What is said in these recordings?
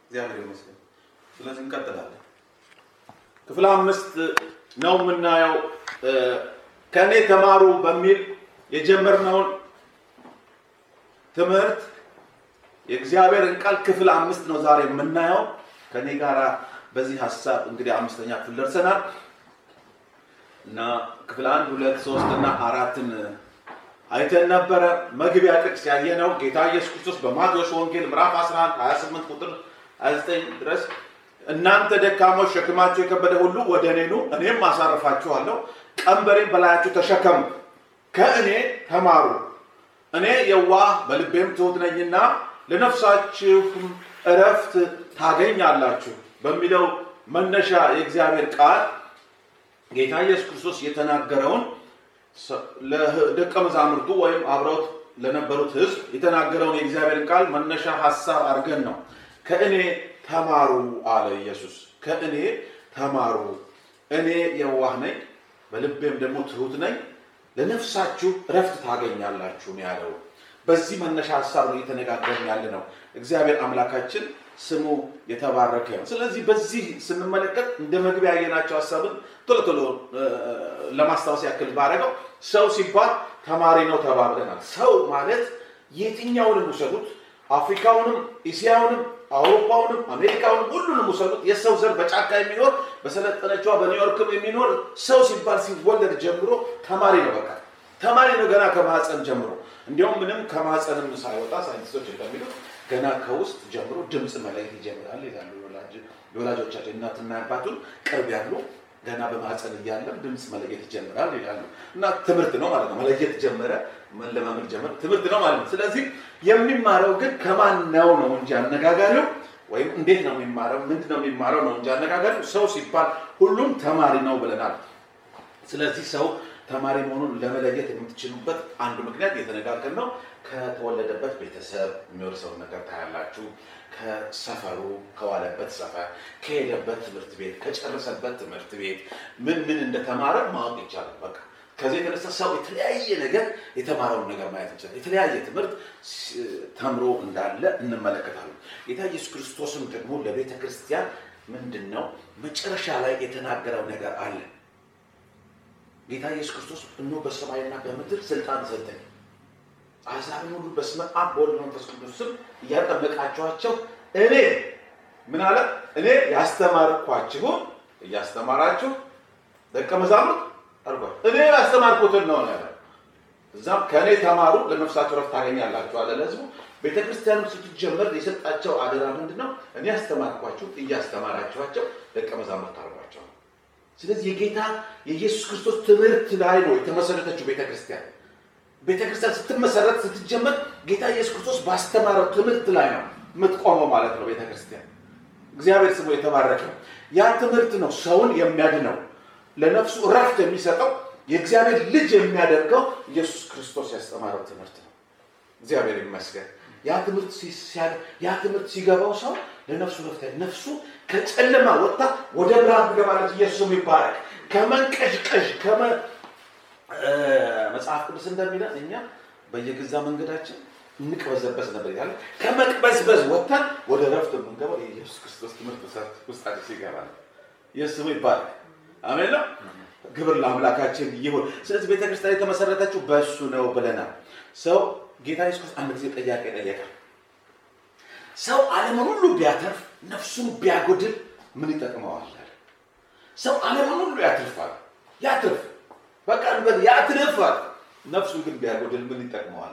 እግዚአብሔር ይመስገን። ስለዚህ እንቀጥላለን። ክፍል አምስት ነው የምናየው። ከእኔ ተማሩ በሚል የጀመርነውን ትምህርት የእግዚአብሔርን ቃል ክፍል አምስት ነው ዛሬ የምናየው። ከእኔ ጋር በዚህ ሀሳብ እንግዲህ አምስተኛ ክፍል ደርሰናል እና ክፍል አንድ ሁለት ሶስት እና አራትን አይተን ነበረ። መግቢያ ጥቅስ ያየነው ጌታ ኢየሱስ ክርስቶስ በማቴዎስ ወንጌል ምዕራፍ 11 28 ቁጥር 29 ድረስ እናንተ ደካሞች ሸክማችሁ የከበደ ሁሉ ወደ እኔ ኑ እኔም አሳርፋችኋለሁ፣ ቀንበሬን በላያችሁ ተሸከሙ፣ ከእኔ ተማሩ፣ እኔ የዋህ በልቤም ትሑት ነኝና ለነፍሳችሁም እረፍት ታገኛላችሁ በሚለው መነሻ የእግዚአብሔር ቃል ጌታ ኢየሱስ ክርስቶስ የተናገረውን ለደቀ መዛሙርቱ ወይም አብረውት ለነበሩት ሕዝብ የተናገረውን የእግዚአብሔርን ቃል መነሻ ሀሳብ አድርገን ነው ከእኔ ተማሩ አለ ኢየሱስ። ከእኔ ተማሩ፣ እኔ የዋህ ነኝ፣ በልቤም ደግሞ ትሑት ነኝ፣ ለነፍሳችሁ እረፍት ታገኛላችሁ ነው ያለው። በዚህ መነሻ ሀሳብ ነው እየተነጋገርን ያለ ነው። እግዚአብሔር አምላካችን ስሙ የተባረከ ነው። ስለዚህ በዚህ ስንመለከት እንደ መግቢያ ያየናቸው ሀሳብን ቶሎ ቶሎ ለማስታወስ ያክል ባደረገው ሰው ሲባል ተማሪ ነው ተባብለናል። ሰው ማለት የትኛውንም ውሰዱት፣ አፍሪካውንም፣ እስያውንም፣ አውሮፓውንም፣ አሜሪካውንም ሁሉንም ውሰዱት። የሰው ዘር በጫካ የሚኖር በሰለጠነችዋ በኒውዮርክም የሚኖር ሰው ሲባል ሲወለድ ጀምሮ ተማሪ ነው። በቃ ተማሪ ነው ገና ከማህፀን ጀምሮ። እንዲያውም ምንም ከማህፀንም ሳይወጣ ሳይንቲስቶች እንደሚሉት ገና ከውስጥ ጀምሮ ድምፅ መለየት ይጀምራል ይላሉ የወላጆቻቸው እናትና አባቱን ቅርብ ያሉ ገና በማህፀን እያለም ድምፅ መለየት ይጀምራል ይላሉ። እና ትምህርት ነው ማለት ነው። መለየት ጀመረ፣ መለማመድ ጀመረ፣ ትምህርት ነው ማለት ነው። ስለዚህ የሚማረው ግን ከማን ነው ነው እንጂ አነጋጋሪው ወይም እንዴት ነው የሚማረው ምንድን ነው የሚማረው ነው እንጂ አነጋጋሪው ሰው ሲባል ሁሉም ተማሪ ነው ብለናል። ስለዚህ ሰው ተማሪ መሆኑን ለመለየት የምትችሉበት አንዱ ምክንያት የተነጋገር ነው። ከተወለደበት ቤተሰብ የሚወርሰውን ነገር ታያላችሁ። ከሰፈሩ ከዋለበት ሰፈር፣ ከሄደበት ትምህርት ቤት፣ ከጨረሰበት ትምህርት ቤት ምን ምን እንደተማረ ማወቅ ይቻላል። በቃ ከዚህ የተነሳ ሰው የተለያየ ነገር የተማረውን ነገር ማየት ይችላል። የተለያየ ትምህርት ተምሮ እንዳለ እንመለከታለን። ጌታ ኢየሱስ ክርስቶስም ደግሞ ለቤተ ክርስቲያን ምንድን ነው መጨረሻ ላይ የተናገረው ነገር አለ። ጌታ ኢየሱስ ክርስቶስ እነሆ በሰማይና በምድር ስልጣን ሰጠኝ አሕዛብን ሁሉ በስመ አብ በወልድ መንፈስ ቅዱስ ስም እያጠመቃችኋቸው እኔ ምን አለ እኔ ያስተማርኳችሁን እያስተማራችሁ ደቀ መዛሙርት አድርጓቸው። እኔ ያስተማርኩትን ነው ያለ። እዛም ከእኔ ተማሩ ለነፍሳችሁ ረፍት ታገኛላችሁ አለ ለሕዝቡ። ቤተ ክርስቲያንም ስትጀመር የሰጣቸው አደራ ምንድን ነው? እኔ ያስተማርኳችሁ እያስተማራችኋቸው ደቀ መዛሙርት አድርጓቸው። ስለዚህ የጌታ የኢየሱስ ክርስቶስ ትምህርት ላይ ነው የተመሰረተችው ቤተ ክርስቲያን። ቤተ ክርስቲያን ስትመሰረት ስትጀመር ጌታ ኢየሱስ ክርስቶስ ባስተማረው ትምህርት ላይ ነው የምትቆመው ማለት ነው ቤተ ክርስቲያን። እግዚአብሔር ስሙ የተባረከ። ያ ትምህርት ነው ሰውን የሚያድነው ለነፍሱ እረፍት የሚሰጠው የእግዚአብሔር ልጅ የሚያደርገው ኢየሱስ ክርስቶስ ያስተማረው ትምህርት ነው። እግዚአብሔር ይመስገን። ያ ትምህርት ያ ትምህርት ሲገባው ሰው ለነፍሱ ረፍት ነፍሱ ከጨለማ ወጥታ ወደ ብርሃን ትገባለች። ኢየሱስም ይባረክ። ከመንቀዥቀዥ መጽሐፍ ቅዱስ እንደሚለን እኛ በየገዛ መንገዳችን እንቅበዘበዝ ነበር ይላል። ከመቅበዝበዝ ወጥተን ወደ ረፍት የምንገባው የኢየሱስ ክርስቶስ ትምህርት ውስጣችን ሲገባ ነው። ኢየሱስ ይባረክ። አሜን ነው። ግብር ለአምላካችን ይሁን። ስለዚህ ቤተክርስቲያን የተመሰረተችው በእሱ ነው ብለናል። ሰው ጌታ ኢየሱስ ክርስቶስ አንድ ጊዜ ጥያቄ ጠየቀ። ሰው ዓለምን ሁሉ ቢያተርፍ ነፍሱን ቢያጎድል ምን ይጠቅመዋል? ሰው ዓለምን ሁሉ ያትርፋል፣ ያትርፍ በቃ እንበል ያትርፋል፣ ነፍሱን ግን ቢያጎድል ምን ይጠቅመዋል?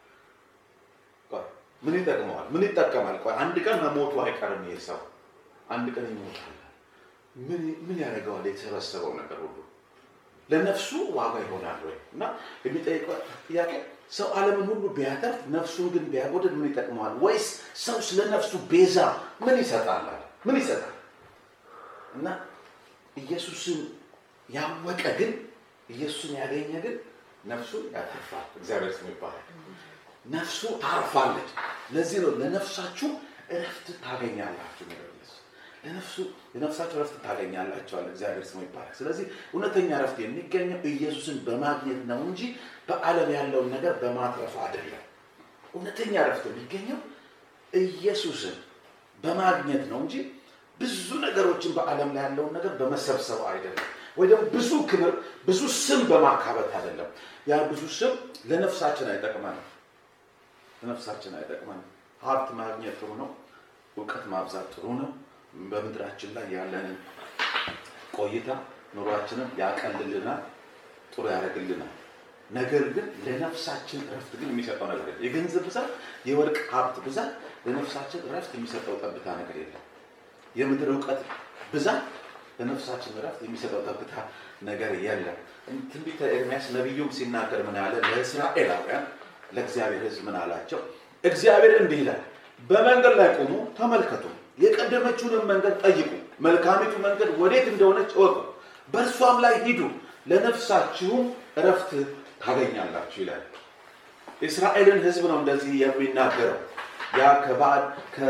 ምን ይጠቅመዋል? ምን ይጠቀማል? አንድ ቀን መሞቱ አይቀርም። ይሄ ሰው አንድ ቀን ይሞታል። ምን ያደርገዋል? የተሰበሰበው ነገር ሁሉ ለነፍሱ ዋጋ ይሆናል ወይ? እና የሚጠይቀው ጥያቄ ሰው ዓለምን ሁሉ ቢያተርፍ ነፍሱን ግን ቢያጎድል ምን ይጠቅመዋል? ወይስ ሰው ስለ ነፍሱ ቤዛ ምን ይሰጣል? ምን ይሰጣል? እና ኢየሱስን ያወቀ ግን ኢየሱስን ያገኘ ግን ነፍሱን ያተርፋል። እግዚአብሔር ስም ይባላል። ነፍሱ ታርፋለች። ለዚህ ነው ለነፍሳችሁ እረፍት ታገኛላችሁ የሚለው ኢየሱስ። ለነፍሱ ለነፍሳችሁ እረፍት ታገኛላችኋል። እግዚአብሔር ስሙ ይባላል። ስለዚህ እውነተኛ እረፍት የሚገኘው ኢየሱስን በማግኘት ነው እንጂ በዓለም ያለውን ነገር በማትረፍ አይደለም። እውነተኛ እረፍት የሚገኘው ኢየሱስን በማግኘት ነው እንጂ ብዙ ነገሮችን በዓለም ላይ ያለውን ነገር በመሰብሰብ አይደለም። ወይ ደግሞ ብዙ ክብር፣ ብዙ ስም በማካበት አይደለም። ያ ብዙ ስም ለነፍሳችን አይጠቅመንም፣ ለነፍሳችን አይጠቅመንም። ሀብት ማግኘት ጥሩ ነው። እውቀት ማብዛት ጥሩ ነው። በምድራችን ላይ ያለንን ቆይታ ኑሯችንን ያቀልልናል፣ ጥሩ ያደርግልናል። ነገር ግን ለነፍሳችን እረፍት ግን የሚሰጠው ነገር የለም። የገንዘብ ብዛት፣ የወርቅ ሀብት ብዛት ለነፍሳችን እረፍት የሚሰጠው ጠብታ ነገር የለም። የምድር እውቀት ብዛት ለነፍሳችን እረፍት የሚሰጠው ጠብታ ነገር የለም። ትንቢተ ኤርምያስ ነቢዩም ሲናገር ምን ያለ ለእስራኤላውያን ለእግዚአብሔር ሕዝብ ምን አላቸው? እግዚአብሔር እንዲህ ይላል፣ በመንገድ ላይ ቆሙ፣ ተመልከቱ፣ የቀደመችውንም መንገድ ጠይቁ፣ መልካሚቱ መንገድ ወዴት እንደሆነች እወቁ፣ በእርሷም ላይ ሂዱ፣ ለነፍሳችሁም እረፍት ታገኛላችሁ ይላል። የእስራኤልን ሕዝብ ነው እንደዚህ የሚናገረው። ያ ከባዕድ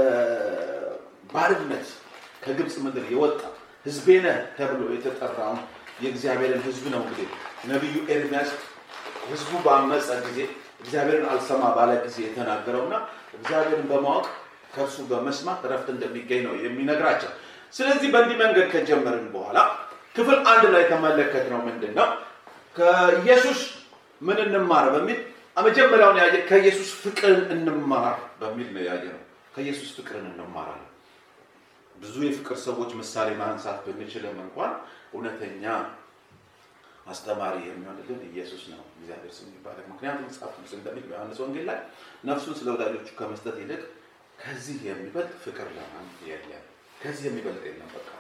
ከባርነት ከግብፅ ምድር የወጣ ሕዝቤ ነህ ተብሎ የተጠራውን የእግዚአብሔርን ሕዝብ ነው እንግዲህ ነቢዩ ኤርሚያስ ሕዝቡ ባመፀ ጊዜ እግዚአብሔርን አልሰማ ባለ ጊዜ የተናገረውና እግዚአብሔርን በማወቅ ከእርሱ በመስማት እረፍት እንደሚገኝ ነው የሚነግራቸው። ስለዚህ በእንዲህ መንገድ ከጀመርን በኋላ ክፍል አንድ ላይ ተመለከት ነው ምንድን ነው ከኢየሱስ ምን እንማር በሚል መጀመሪያውን ያየ ከኢየሱስ ፍቅርን እንማር በሚል ነው ያየ ነው። ከኢየሱስ ፍቅርን እንማራለን። ብዙ የፍቅር ሰዎች ምሳሌ ማንሳት ብንችልም እንኳን እውነተኛ አስተማሪ የሚሆንልን ኢየሱስ ነው። እግዚአብሔር ስም ይባላል። ምክንያቱም መጽሐፍ ቅዱስ እንደሚል በዮሐንስ ወንጌል ላይ ነፍሱን ስለ ወዳጆቹ ከመስጠት ይልቅ ከዚህ የሚበልጥ ፍቅር ለማን የለም። ከዚህ የሚበልጥ የለም። በቃ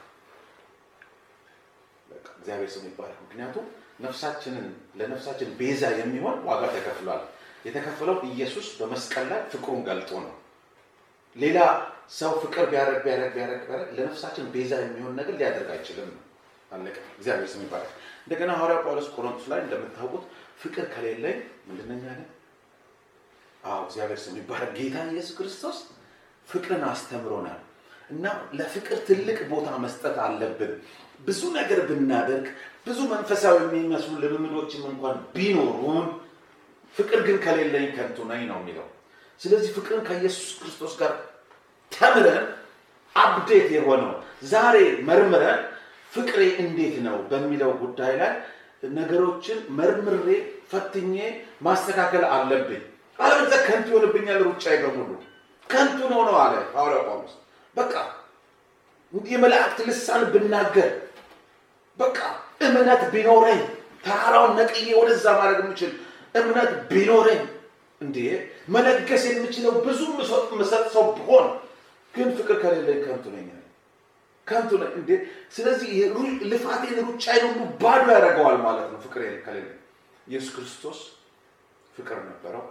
በቃ እግዚአብሔር ስም ይባላል። ምክንያቱም ነፍሳችንን ለነፍሳችን ቤዛ የሚሆን ዋጋ ተከፍሏል። የተከፈለው ኢየሱስ በመስቀል ላይ ፍቅሩን ገልጦ ነው። ሌላ ሰው ፍቅር ቢያደርግ ቢያደርግ ቢያደርግ ቢያደርግ ለነፍሳችን ቤዛ የሚሆን ነገር ሊያደርግ አይችልም። አለቀ። እግዚአብሔር ስም ይባላል። እንደገና ሐዋርያው ጳውሎስ ቆሮንቶስ ላይ እንደምታውቁት ፍቅር ከሌለኝ ምንድነኛ ያለ? አዎ እግዚአብሔር ስም ይባላል። ጌታ ኢየሱስ ክርስቶስ ፍቅርን አስተምሮናል እና ለፍቅር ትልቅ ቦታ መስጠት አለብን። ብዙ ነገር ብናደርግ ብዙ መንፈሳዊ የሚመስሉ ልምምዶችም እንኳን ቢኖሩን ፍቅር ግን ከሌለኝ ከንቱ ነኝ ነው የሚለው። ስለዚህ ፍቅርን ከኢየሱስ ክርስቶስ ጋር ተምረን አፕዴት የሆነው ዛሬ መርምረን ፍቅሬ እንዴት ነው በሚለው ጉዳይ ላይ ነገሮችን መርምሬ ፈትኜ ማስተካከል አለብኝ። አለበለዚያ ከንቱ ይሆንብኛል ሩጫዬ በሙሉ ከንቱ ነው ነው አለ ሐዋርያው ጳውሎስ። በቃ የመላእክት ልሳን ብናገር በቃ እምነት ቢኖረኝ ተራራውን ነቅዬ ወደዛ ማድረግ የምችል እምነት ቢኖረኝ እንዴ መለገስ የምችለው ብዙ ምሰጥ ሰው ብሆን ግን ፍቅር ከሌለኝ ከንቱ ነኝ ከንቱ ነኝ እንዴ። ስለዚህ ልፋቴን ሩጫዬን ሁሉ ባዶ ያደርገዋል ማለት ነው ፍቅር ከሌለኝ። ኢየሱስ ክርስቶስ ፍቅር ነበረው።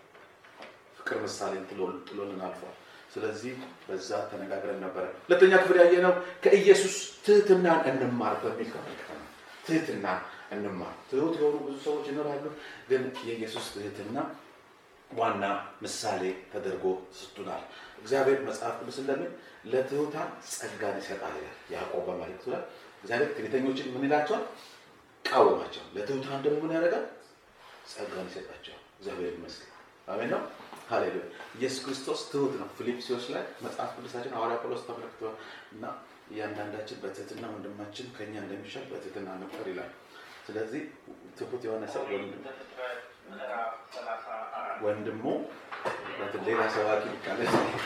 ፍቅር ምሳሌን ጥሎልን አልፏል። ስለዚህ በዛ ተነጋግረን ነበረ። ሁለተኛ ክፍል ያየነው ከኢየሱስ ትህትናን እንማር በሚል ተመልክተናል። ትህትና እንማር። ትሁት የሆኑ ብዙ ሰዎች ይኖራሉ፣ ግን የኢየሱስ ትህትና ዋና ምሳሌ ተደርጎ ስጡናል። እግዚአብሔር መጽሐፍ ቅዱስ እንደሚል ለትሑታን ጸጋን ይሰጣል ይላል ያዕቆብ በመልእክቱ ላይ። እግዚአብሔር ትዕቢተኞችን ምን ይላቸዋል? ቃወማቸው። ለትሑታን ደግሞ ምን ያደርጋል? ጸጋን ይሰጣቸዋል። እግዚአብሔር ይመስገን። አሜን ነው። ሃሌሉያ። ኢየሱስ ክርስቶስ ትሁት ነው። ፊልጵስዩስ ላይ መጽሐፍ ቅዱሳችን ሐዋርያ ጳውሎስ ተመልክቷል እና እያንዳንዳችን በትህትና ወንድማችን ከኛ እንደሚሻል በትህትና እንቁጠር ይላል። ስለዚህ ትሁት የሆነ ሰው ወንድሙ ሌላ ሰባኪ ቃለ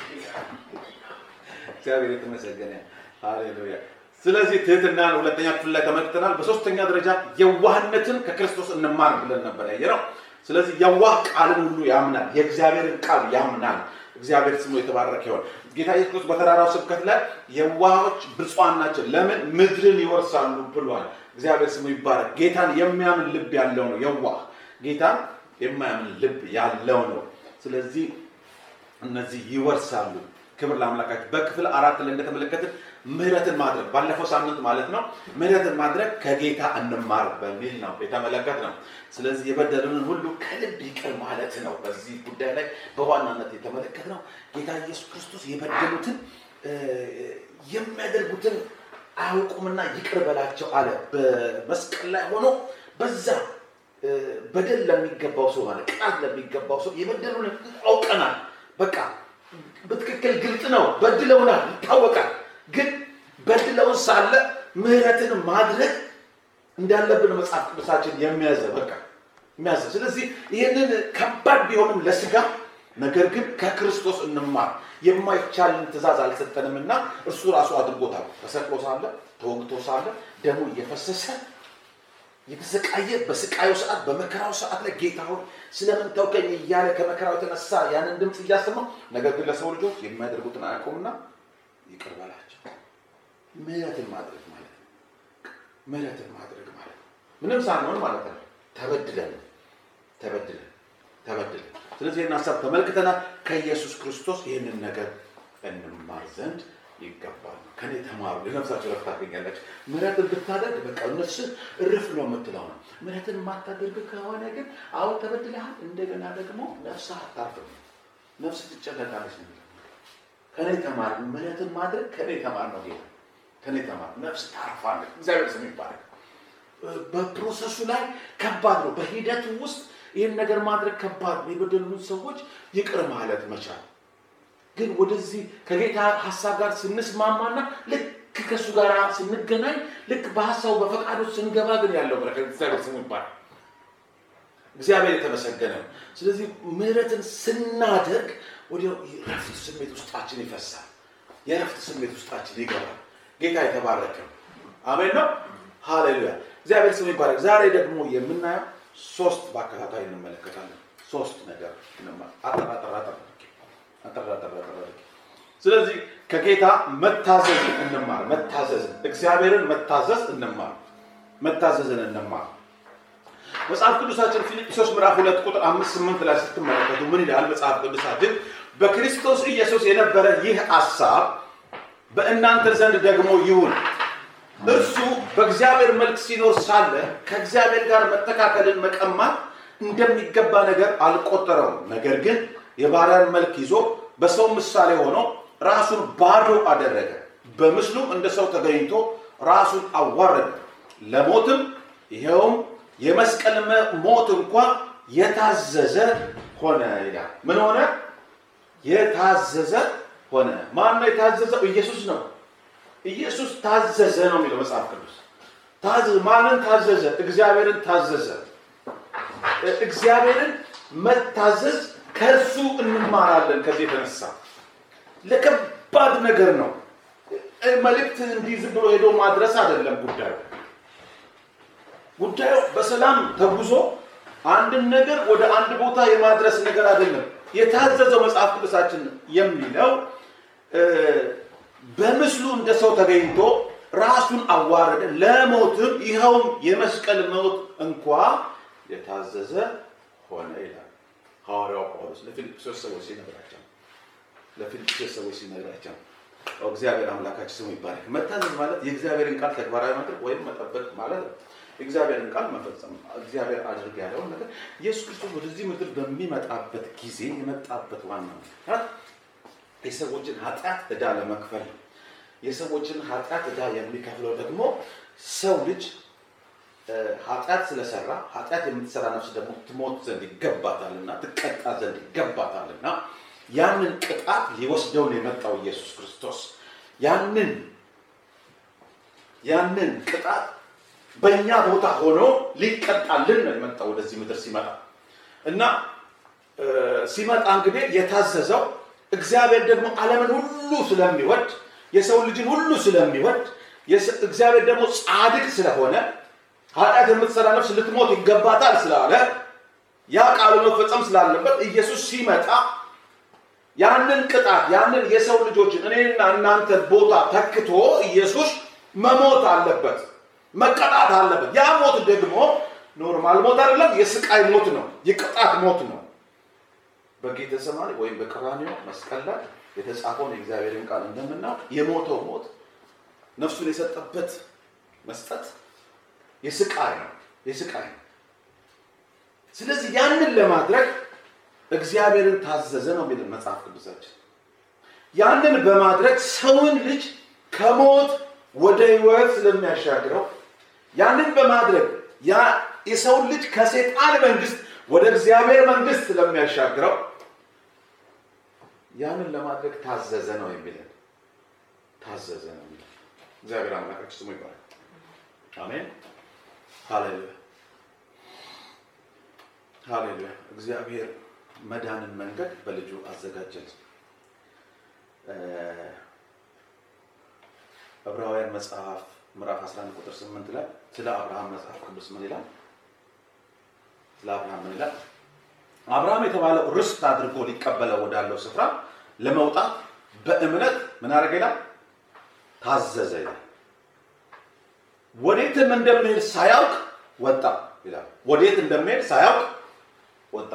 እግዚአብሔር የተመሰገነ ሃሌሉያ። ስለዚህ ትህትናን ሁለተኛ ክፍል ላይ ተመልክተናል። በሶስተኛ ደረጃ የዋህነትን ከክርስቶስ እንማር ብለን ነበር ያየነው። ስለዚህ የዋህ ቃልን ሁሉ ያምናል፣ የእግዚአብሔርን ቃል ያምናል። እግዚአብሔር ስሙ የተባረከ ይሆን። ጌታ ኢየሱስ ክርስቶስ በተራራው ስብከት ላይ የዋሆች ብፁዓን ናቸው ለምን ምድርን ይወርሳሉ ብሏል። እግዚአብሔር ስሙ ይባረክ። ጌታን የሚያምን ልብ ያለው ነው የዋህ። ጌታን የማያምን ልብ ያለው ነው። ስለዚህ እነዚህ ይወርሳሉ። ክብር ለአምላካችን። በክፍል አራት ላይ እንደተመለከትን ምህረትን ማድረግ ባለፈው ሳምንት ማለት ነው። ምህረትን ማድረግ ከጌታ እንማር በሚል ነው የተመለከት ነው። ስለዚህ የበደሉንን ሁሉ ከልብ ይቅር ማለት ነው። በዚህ ጉዳይ ላይ በዋናነት የተመለከት ነው። ጌታ ኢየሱስ ክርስቶስ የበደሉትን የሚያደርጉትን አያውቁምና ይቅር በላቸው አለ። በመስቀል ላይ ሆኖ በዛ በደል ለሚገባው ሰው ማለት ቅጣት ለሚገባው ሰው የበደሉንን አውቀናል። በቃ በትክክል ግልጥ ነው። በድለውናል፣ ይታወቃል። ግን በድለውን ሳለ ምህረትን ማድረግ እንዳለብን መጽሐፍ ቅዱሳችን የሚያዘ በቃ የሚያዘ። ስለዚህ ይህንን ከባድ ቢሆንም ለስጋ ነገር ግን ከክርስቶስ እንማር። የማይቻልን ትእዛዝ አልሰጠንምና እርሱ ራሱ አድርጎታል። ተሰቅሎ ሳለ ተወግቶ ሳለ ደሙ እየፈሰሰ የተሰቃየ በስቃዩ ሰዓት በመከራው ሰዓት ላይ ጌታ ሆይ ስለምን ተውከኝ እያለ ከመከራው የተነሳ ያንን ድምፅ እያሰማ ነገር ግን ለሰው ልጆች የሚያደርጉትን አያውቁምና ይቅር በላቸው። ምህረትን ማድረግ ማለት ነው። ምህረትን ማድረግ ማለት ነው። ምንም ሳንሆን ማለት ነው። ተበድለን ተበድለን ተበድለን። ስለዚህ ይህን ሀሳብ ተመልክተናል። ከኢየሱስ ክርስቶስ ይህንን ነገር እንማር ዘንድ ይገባል። ከኔ ተማሩ፣ ለነፍሳቸው ረፍት ታገኛላችሁ። ምህረትን ብታደርግ በቃ ነፍስህ እርፍ ነው የምትለው ነው። ምህረትን የማታደርግ ከሆነ ግን አሁን ተበድለሃል፣ እንደገና ደግሞ ነፍስህ አታርፍም፣ ነፍስ ትጨነቃለች ነው የሚለው። ከኔ ተማር፣ ምህረትን ማድረግ ከኔ ተማር ነው ጌታ። ከኔ ተማር፣ ነፍስ ታርፋለች። እግዚአብሔር ስም ይባረክ። በፕሮሰሱ ላይ ከባድ ነው። በሂደቱ ውስጥ ይህን ነገር ማድረግ ከባድ ነው። የበደሉን ሰዎች ይቅር ማለት መቻል ግን ወደዚህ ከጌታ ሀሳብ ጋር ስንስማማና ልክ ከእሱ ጋር ስንገናኝ ልክ በሀሳቡ በፈቃዱ ስንገባ ግን ያለው በረከት እግዚአብሔር ስሙ ይባላል። እግዚአብሔር የተመሰገነ ነው። ስለዚህ ምህረትን ስናደርግ ወዲያው የረፍት ስሜት ውስጣችን ይፈሳል። የረፍት ስሜት ውስጣችን ይገባል። ጌታ የተባረከ ነው። አሜን ነው። ሃሌሉያ። እግዚአብሔር ስሙ ይባረክ። ዛሬ ደግሞ የምናየው ሶስት በአከታታይ እንመለከታለን። ሶስት ነገር አጠራጠራጠር አጠራጠራጠር ስለዚህ ከጌታ መታዘዝ እንማር። መታዘዝን እግዚአብሔርን መታዘዝ እንማር። መታዘዝን እንማር። መጽሐፍ ቅዱሳችን ፊልጵስዩስ ምዕራፍ ሁለት ቁጥር አምስት ስምንት ላይ ስትመለከቱ ምን ይላል? መጽሐፍ ቅዱሳችን በክርስቶስ ኢየሱስ የነበረ ይህ ሐሳብ በእናንተ ዘንድ ደግሞ ይሁን። እርሱ በእግዚአብሔር መልክ ሲኖር ሳለ ከእግዚአብሔር ጋር መተካከልን መቀማት እንደሚገባ ነገር አልቆጠረውም። ነገር ግን የባሪያን መልክ ይዞ በሰው ምሳሌ ሆኖ ራሱን ባዶ አደረገ። በምስሉም እንደ ሰው ተገኝቶ ራሱን አዋረደ፣ ለሞትም ይኸውም የመስቀል ሞት እንኳ የታዘዘ ሆነ ይላል። ምን ሆነ? የታዘዘ ሆነ። ማን ነው የታዘዘው? ኢየሱስ ነው። ኢየሱስ ታዘዘ ነው የሚለው መጽሐፍ ቅዱስ። ታዘዘ። ማንን ታዘዘ? እግዚአብሔርን ታዘዘ። እግዚአብሔርን መታዘዝ ከእርሱ እንማራለን። ከዚህ የተነሳ ለከባድ ነገር ነው። መልእክት እንዲህ ዝም ብሎ ሄዶ ማድረስ አይደለም ጉዳዩ። ጉዳዩ በሰላም ተጉዞ አንድን ነገር ወደ አንድ ቦታ የማድረስ ነገር አይደለም። የታዘዘው መጽሐፍ ቅዱሳችን የሚለው በምስሉ እንደ ሰው ተገኝቶ ራሱን አዋረደ፣ ለሞትም ይኸውም የመስቀል ሞት እንኳ የታዘዘ ሆነ ይላል ሐዋርያው ጳውሎስ ለፊልጵስዩስ ሰዎች ሲነግራቸው ለፊልጵስዩስ ሰዎች ሲነግራቸው እግዚአብሔር አምላካችን ስሙ ይባረክ። መታዘዝ ማለት የእግዚአብሔርን ቃል ተግባራዊ ማድረግ ወይም መጠበቅ ማለት ነው። የእግዚአብሔርን ቃል መፈጸም እግዚአብሔር አድርግ ያለውን ነገር ኢየሱስ ክርስቶስ ወደዚህ ምድር በሚመጣበት ጊዜ የመጣበት ዋና ምክንያት የሰዎችን ኃጢአት ዕዳ ለመክፈል ነው። የሰዎችን ኃጢአት ዕዳ የሚከፍለው ደግሞ ሰው ልጅ ኃጢአት ስለሰራ ኃጢአት የምትሰራ ነፍስ ደግሞ ትሞት ዘንድ ይገባታልና ትቀጣ ዘንድ ይገባታልና ያንን ቅጣት ሊወስደውን የመጣው ኢየሱስ ክርስቶስ ያንን ያንን ቅጣት በእኛ ቦታ ሆኖ ሊቀጣልን ነው የመጣው ወደዚህ ምድር ሲመጣ እና ሲመጣ እንግዲህ የታዘዘው እግዚአብሔር ደግሞ ዓለምን ሁሉ ስለሚወድ የሰው ልጅን ሁሉ ስለሚወድ እግዚአብሔር ደግሞ ጻድቅ ስለሆነ ኃጢአት የምትሰራ ነፍስ ልትሞት ይገባታል ስላለ ያ ቃሉ መፈጸም ስላለበት ኢየሱስ ሲመጣ ያንን ቅጣት ያንን የሰው ልጆችን እኔና እናንተን ቦታ ተክቶ ኢየሱስ መሞት አለበት፣ መቀጣት አለበት። ያ ሞት ደግሞ ኖርማል ሞት አይደለም፣ የስቃይ ሞት ነው፣ የቅጣት ሞት ነው። በጌተሰማኒ ወይም በቀራንዮ መስቀል ላይ የተጻፈውን የእግዚአብሔርን ቃል እንደምናውቅ የሞተው ሞት ነፍሱን የሰጠበት መስጠት የስቃይ ነው፣ የስቃይ ነው። ስለዚህ ያንን ለማድረግ እግዚአብሔርን ታዘዘ ነው የሚልን መጽሐፍ ቅዱሳችን። ያንን በማድረግ ሰውን ልጅ ከሞት ወደ ሕይወት ስለሚያሻግረው ያንን በማድረግ የሰውን ልጅ ከሴጣን መንግስት ወደ እግዚአብሔር መንግስት ስለሚያሻግረው ያንን ለማድረግ ታዘዘ ነው የሚለን። ታዘዘ ነው የሚለን። እግዚአብሔር አምላካችን ስሙ ይባላል። አሜን። ሃሌሉያ ሃሌሉያ። እግዚአብሔር መዳንን መንገድ በልጁ አዘጋጀል። ዕብራውያን መጽሐፍ ምዕራፍ 11 ቁጥር 8 ላይ ስለ አብርሃም መጽሐፍ ቅዱስ ምን ይላል? ስለ አብርሃም ምን ይላል? አብርሃም የተባለው ርስት አድርጎ ሊቀበለው ወዳለው ስፍራ ለመውጣት በእምነት ምን አደረገ ይላል? ታዘዘ ይላል። ወዴትም እንደሚሄድ ሳያውቅ ወጣ ይላል። ወዴት እንደሚሄድ ሳያውቅ ወጣ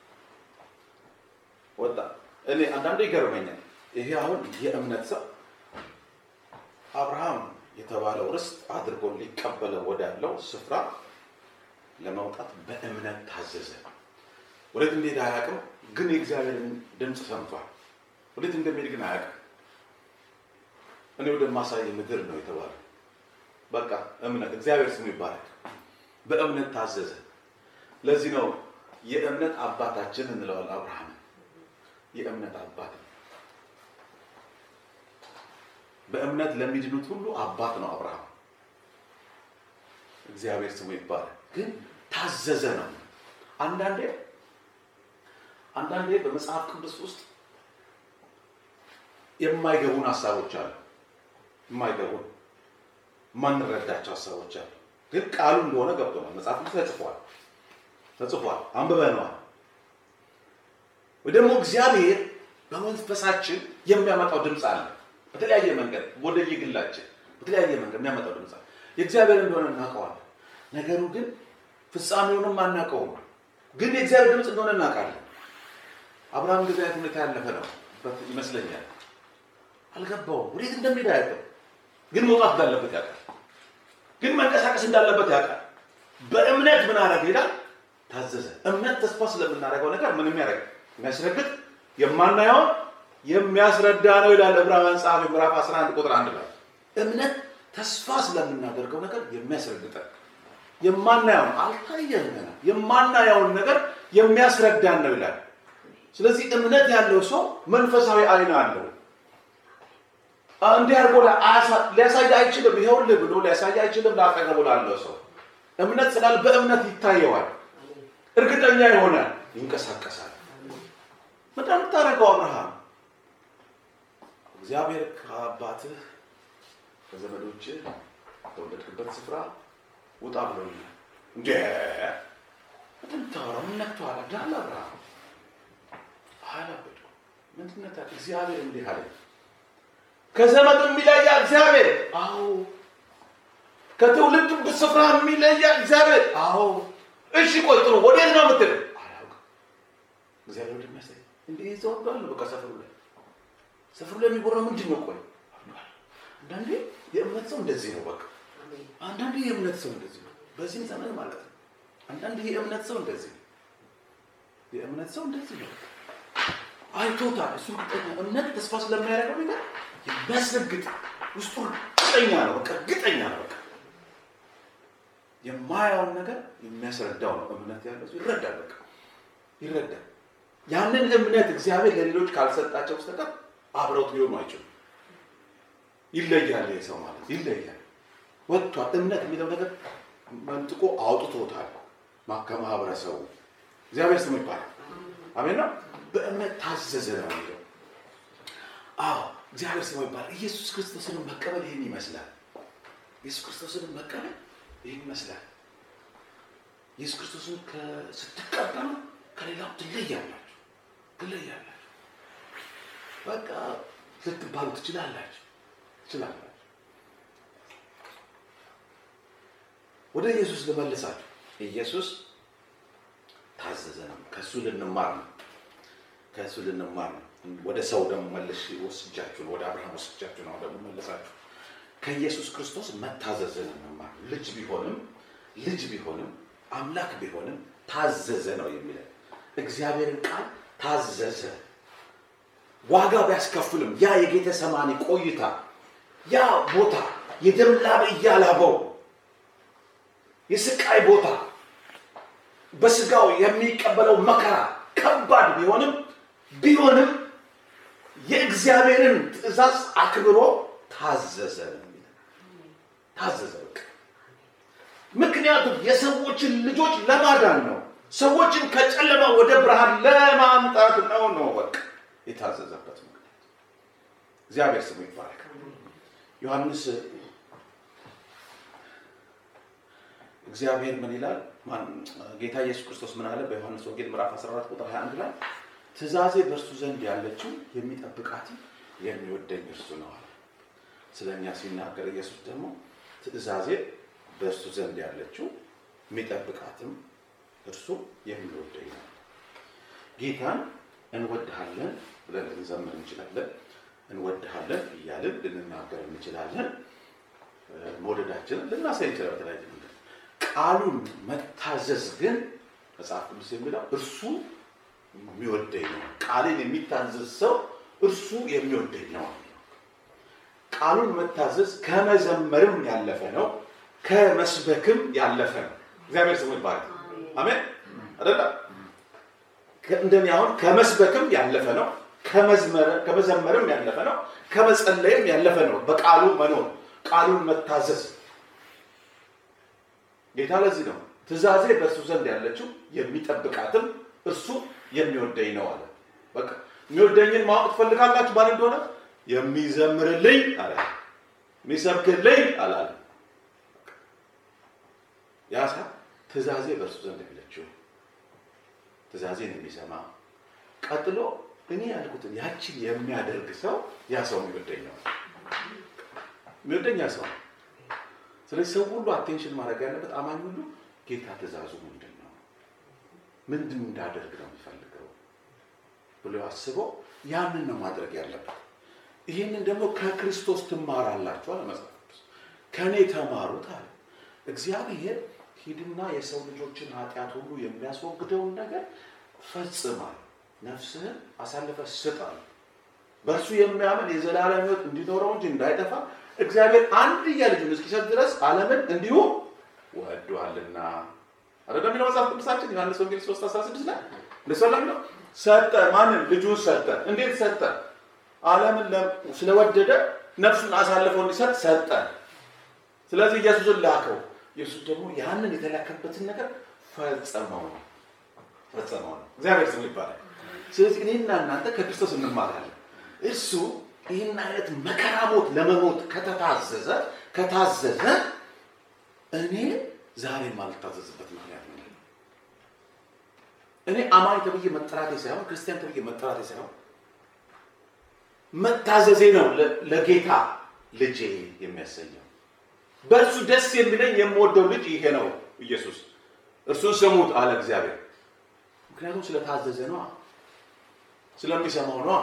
ወጣ። እኔ አንዳንዴ ይገርመኛል። ይሄ አሁን የእምነት ሰው አብርሃም የተባለው ርስት አድርጎ ሊቀበለው ወዳለው ስፍራ ለመውጣት በእምነት ታዘዘ። ወዴት እንደሄደ አያውቅም፣ ግን የእግዚአብሔርን ድምፅ ሰምቷል። ወዴት እንደሚሄድ ግን አያውቅም። እኔ ወደማሳይ ምድር ነው የተባለው። በቃ እምነት፣ እግዚአብሔር ስሙ ይባላል። በእምነት ታዘዘ። ለዚህ ነው የእምነት አባታችን እንለዋል አብርሃም የእምነት አባት በእምነት ለሚድኑት ሁሉ አባት ነው አብርሃም። እግዚአብሔር ስሙ ይባላል። ግን ታዘዘ ነው። አንዳንዴ አንዳንዴ በመጽሐፍ ቅዱስ ውስጥ የማይገቡን ሀሳቦች አሉ። የማይገቡን የማንረዳቸው ሀሳቦች አሉ። ግን ቃሉ እንደሆነ ገብቶናል። መጽሐፍ ቅዱስ ተጽፏል ተጽፏል፣ አንብበነዋል። ወይ ደግሞ እግዚአብሔር በመንፈሳችን የሚያመጣው ድምፅ አለ። በተለያየ መንገድ ወደ የግላችን በተለያየ መንገድ የሚያመጣው ድምፅ አለ። የእግዚአብሔር እንደሆነ እናውቀዋለን። ነገሩ ግን ፍጻሜውንም አናውቀውም። ግን የእግዚአብሔር ድምፅ እንደሆነ እናውቃለን። አብርሃም እንደዚህ አይነት ሁኔታ ያለፈ ነው ይመስለኛል። አልገባውም። ወዴት እንደሚሄድ አያውቅም። ግን መውጣት እንዳለበት ያውቃል። ግን መንቀሳቀስ እንዳለበት ያውቃል። በእምነት ምን አደረገ ይላል? ታዘዘ። እምነት ተስፋ ስለምናደርገው ነገር ምን የሚያደርግ የሚያስረግጥ የማናየውን የሚያስረዳ ነው ይላል ዕብራውያን ጸሐፊ ምዕራፍ 11 ቁጥር 1 ላይ እምነት ተስፋ ስለምናደርገው ነገር የሚያስረግጠን የማናየውን አልታየም ገና የማናየውን ነገር የሚያስረዳን ነው ይላል። ስለዚህ እምነት ያለው ሰው መንፈሳዊ አይን አለው። እንዲህ አድርጎ ሊያሳይ አይችልም፣ ይኸውልህ ብሎ ሊያሳይ አይችልም። ላጠገቡ ላለው ሰው እምነት ስላል በእምነት ይታየዋል፣ እርግጠኛ ይሆናል፣ ይንቀሳቀሳል። በጣም የምታደርገው አብርሃም እግዚአብሔር ከአባትህ ከዘመዶችህ ከወለድክበት ስፍራ ውጣ ብሎኛል። እንደ ምታወራው ምን ነክቶሃል? አብዳል አብርሃም አላበዱ ምንድነት እግዚአብሔር እንዲህ አለ ከዘመድ የሚለያ እግዚአብሔር አዎ ከትውልድ ስፍራ የሚለያ እግዚአብሔር አዎ እሺ ቆይ ጥሩ ወዴት ነው የምትል አላውቅም እግዚአብሔር ወደሚያሳይ እንዲህ ይዘው አሉ በቃ ሰፈሩ ላይ ሰፈሩ ላይ የሚጎራው ምንድን ነው ቆይ አንዳንዴ የእምነት ሰው እንደዚህ ነው በቃ አንዳንዴ የእምነት ሰው እንደዚህ ነው በዚህም ዘመን ማለት ነው አንዳንድ የእምነት ሰው እንደዚህ ነው የእምነት ሰው እንደዚህ ነው አይቶታል እሱ እርግጠኛ እምነት ተስፋ ስለሚያደርገው ነገር የሚያስረግጥ ውስጡ እርግጠኛ ነው በቃ እርግጠኛ ነው በቃ የማያውን ነገር የሚያስረዳው ነው እምነት ያለው ሰው ይረዳል በቃ ይረዳል ያንን እምነት እግዚአብሔር ለሌሎች ካልሰጣቸው በስተቀር አብረውት ሊሆኑ አይችሉም ይለያል ይህ ሰው ማለት ይለያል ወጥቷል እምነት የሚለው ነገር መንጥቆ አውጥቶታል ከማህበረሰቡ እግዚአብሔር ስሙ ይባላል አሜን ነው በእምነት ታዘዘ ነው የሚለው አዎ እግዚአብሔር ስሙ ይባላል ኢየሱስ ክርስቶስን መቀበል ይህን ይመስላል ኢየሱስ ክርስቶስን መቀበል ይህን ይመስላል ኢየሱስ ክርስቶስን ስትቀበሉ ከሌላው ትለያላችሁ ትለያላችሁ በቃ ልትባሉ ትችላላችሁ ትችላላችሁ ወደ ኢየሱስ ልመልሳችሁ ኢየሱስ ታዘዘ ነው ከእሱ ልንማር ነው ከእሱ ልንማር ነው ወደ ሰው ደግሞ መልሽ ወስጃችሁ ወደ አብርሃም ወስጃችሁ ነው ደግሞ መለሳችሁ ከኢየሱስ ክርስቶስ መታዘዝን እንማር ልጅ ቢሆንም ልጅ ቢሆንም አምላክ ቢሆንም ታዘዘ ነው የሚለን እግዚአብሔርን ቃል ታዘዘ ዋጋ ቢያስከፍልም ያ የጌተ ሰማኒ ቆይታ ያ ቦታ የደም ላብ እያላበው የስቃይ ቦታ በስጋው የሚቀበለው መከራ ከባድ ቢሆንም ቢሆንም የእግዚአብሔርን ትእዛዝ አክብሮ ታዘዘ ነው የሚለው። ታዘዘ በቃ ምክንያቱም የሰዎችን ልጆች ለማዳን ነው። ሰዎችን ከጨለማ ወደ ብርሃን ለማምጣት ነው ነው በቃ የታዘዘበት ምክንያት። እግዚአብሔር ስሙ ይባረክ። ዮሐንስ እግዚአብሔር ምን ይላል? ማን- ጌታ ኢየሱስ ክርስቶስ ምን አለ? በዮሐንስ ወንጌል ምዕራፍ 14 ቁጥር 21 ላይ ትእዛዜ በእርሱ ዘንድ ያለችው የሚጠብቃትም የሚወደኝ እርሱ ነው አለ። ስለ እኛ ሲናገር ኢየሱስ ደግሞ ትእዛዜ በእርሱ ዘንድ ያለችው የሚጠብቃትም እርሱ የሚወደኝ ነው። ጌታን እንወድሃለን ብለን ልንዘምር እንችላለን። እንወድሃለን እያልን ልንናገር እንችላለን። እ፣ መውደዳችንን ልናሳይ እንችላለን በተለያየ መንገድ። ቃሉን መታዘዝ ግን መጽሐፍ ቅዱስ የሚለው እርሱ የሚወደኝ ነው። ቃልን የሚታዘዝ ሰው እርሱ የሚወደኝ ነው። ቃሉን መታዘዝ ከመዘመርም ያለፈ ነው፣ ከመስበክም ያለፈ ነው። እግዚአብሔር ስሙ ይባላል። አሜን አይደለ? ከ- እንደኔ አሁን ከመስበክም ያለፈ ነው፣ ከመዝመር- ከመዘመርም ያለፈ ነው፣ ከመጸለይም ያለፈ ነው። በቃሉ መኖር፣ ቃሉን መታዘዝ ጌታ ለዚህ ነው ትእዛዜ በእርሱ ዘንድ ያለችው የሚጠብቃትም እርሱ የሚወደኝ ነው አለ። በቃ የሚወደኝን ማወቅ ትፈልጋላችሁ ማን እንደሆነ? የሚዘምርልኝ አለ፣ የሚሰብክልኝ አላለ። ያ ሰው ትእዛዜ በእርሱ ዘንድ ያለችው ትእዛዜን የሚሰማ ቀጥሎ እኔ ያልኩትን ያችን የሚያደርግ ሰው ያ ሰው የሚወደኝ ነው። የሚወደኝ ያ ሰው ነው። ስለዚህ ሰው ሁሉ አቴንሽን ማድረግ ያለበት አማኝ ሁሉ ጌታ ትእዛዙ ምንድን ነው፣ ምንድን እንዳደርግ ነው የሚፈልገው ብሎ አስበው ያንን ነው ማድረግ ያለበት። ይህንን ደግሞ ከክርስቶስ ትማራላችሁ አለ መጽሐፍ ቅዱስ። ከእኔ ተማሩት አለ እግዚአብሔር። ሂድና የሰው ልጆችን ኃጢአት ሁሉ የሚያስወግደውን ነገር ፈጽማል፣ ነፍስህን አሳልፈ ስጣል። በእርሱ የሚያምን የዘላለም ሕይወት እንዲኖረው እንጂ እንዳይጠፋ እግዚአብሔር አንድያ ልጁን እስኪሰጥ ድረስ ዓለምን እንዲሁ ወዷልና አረጋ የሚለው መጽሐፍ ቅዱሳችን ዮሐንስ ወንጌል 3 16 ላይ እንደሱ ነው ሰጠ። ማንን? ልጁን ሰጠ። እንዴት ሰጠ? ዓለምን ለ- ስለወደደ ነፍሱን አሳልፈው እንዲሰጥ ሰጠ። ስለዚህ ኢየሱስን ላከው። ኢየሱስ ደግሞ ያንን የተላከበትን ነገር ፈጸመው ነው ፈጸመው ነው። እግዚአብሔር ስም ይባላል። ስለዚህ እኔና እናንተ ከክርስቶስ እንማራለን። እሱ ይህን አይነት መከራ ሞት ለመሞት ከተታዘዘ ከታዘዘ እኔ ዛሬ ማልታዘዝበት ምክንያት ምንድን ነው? እኔ አማኝ ተብዬ መጠራቴ ሳይሆን ክርስቲያን ተብዬ መጠራቴ ሳይሆን መታዘዜ ነው ለ- ለጌታ ልጄ የሚያሰኘው። በእርሱ ደስ የሚለኝ የምወደው ልጅ ይሄ ነው ኢየሱስ። እርሱን ስሙት አለ እግዚአብሔር። ምክንያቱም ስለታዘዘ ነዋ፣ ስለሚሰማው ነዋ።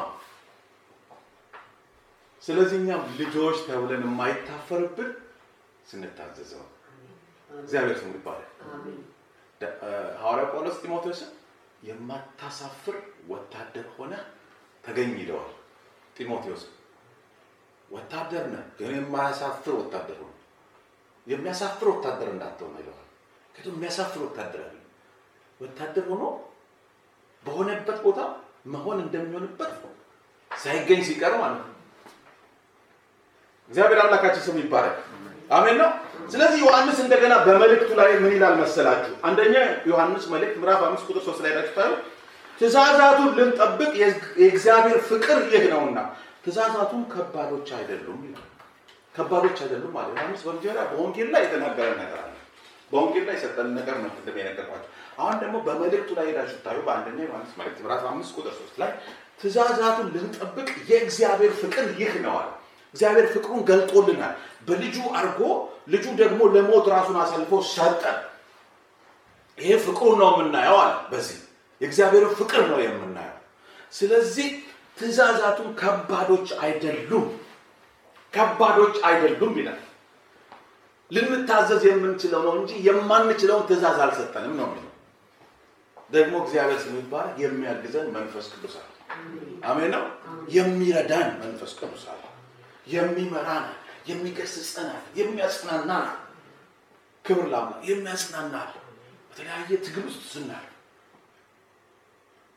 ስለዚህ እኛም ልጆች ተብለን የማይታፈርብን ስንታዘዘው ነው። እግዚአብሔር ስሙ ይባላል። ደ- እ፣ ሐዋርያው ጳውሎስ ጢሞቴዎስን የማታሳፍር ወታደር ሆነ ተገኝ ይለዋል። ጢሞቴዎስ ወታደር ነህ፣ ግን የማያሳፍር ወታደር ሆነ። የሚያሳፍር ወታደር እንዳትሆን ይለዋል። ምክንያቱም የሚያሳፍር ወታደር አለ። ወታደር ሆኖ በሆነበት ቦታ መሆን እንደሚሆንበት ሳይገኝ ሲቀር ማለት ነው። እግዚአብሔር አምላካችን ስም ይባረክ። አሜን ነው። ስለዚህ ዮሐንስ እንደገና በመልእክቱ ላይ ምን ይላል መሰላችሁ? አንደኛ ዮሐንስ መልእክት ምዕራፍ አምስት ቁጥር ሶስት ላይ ናችሁ ታዩ ትእዛዛቱን ልንጠብቅ የእግዚአብሔር ፍቅር ይህ ነውና ትእዛዛቱም ከባዶች አይደሉም ይላል። ከባዶች አይደሉም ማለት ዮሐንስ በመጀመሪያ በወንጌል ላይ የተናገረ ነገር አለ። በወንጌል ላይ የሰጠን ነገር ነው ቅድም የነገርኳቸው። አሁን ደግሞ በመልእክቱ ላይ ሄዳችሁ ታዩ በአንደኛ ዮሐንስ መልእክት ምዕራፍ አምስት ቁጥር ሶስት ላይ ትእዛዛቱን ልንጠብቅ የእግዚአብሔር ፍቅር ይህ ነው አለ። እግዚአብሔር ፍቅሩን ገልጦልናል በልጁ አድርጎ ልጁ ደግሞ ለሞት ራሱን አሳልፎ ሰጠ። ይሄ ፍቅሩን ነው የምናየው አለ። በዚህ የእግዚአብሔር ፍቅር ነው የምናየው። ስለዚህ ትእዛዛቱን ከባዶች አይደሉም፣ ከባዶች አይደሉም ይላል። ልንታዘዝ የምንችለው ነው እንጂ የማንችለውን ትእዛዝ አልሰጠንም ነው የሚለው። ደግሞ እግዚአብሔር ስም ይባላል የሚያግዘን መንፈስ ቅዱስ አለ። አሜን ነው። የሚረዳን መንፈስ ቅዱስ አለ። የሚመራን የሚገስጸናል፣ የሚያጽናናል። ክብር ለአምላክ። የሚያጽናናል በተለያየ ትግል ውስጥ ስናል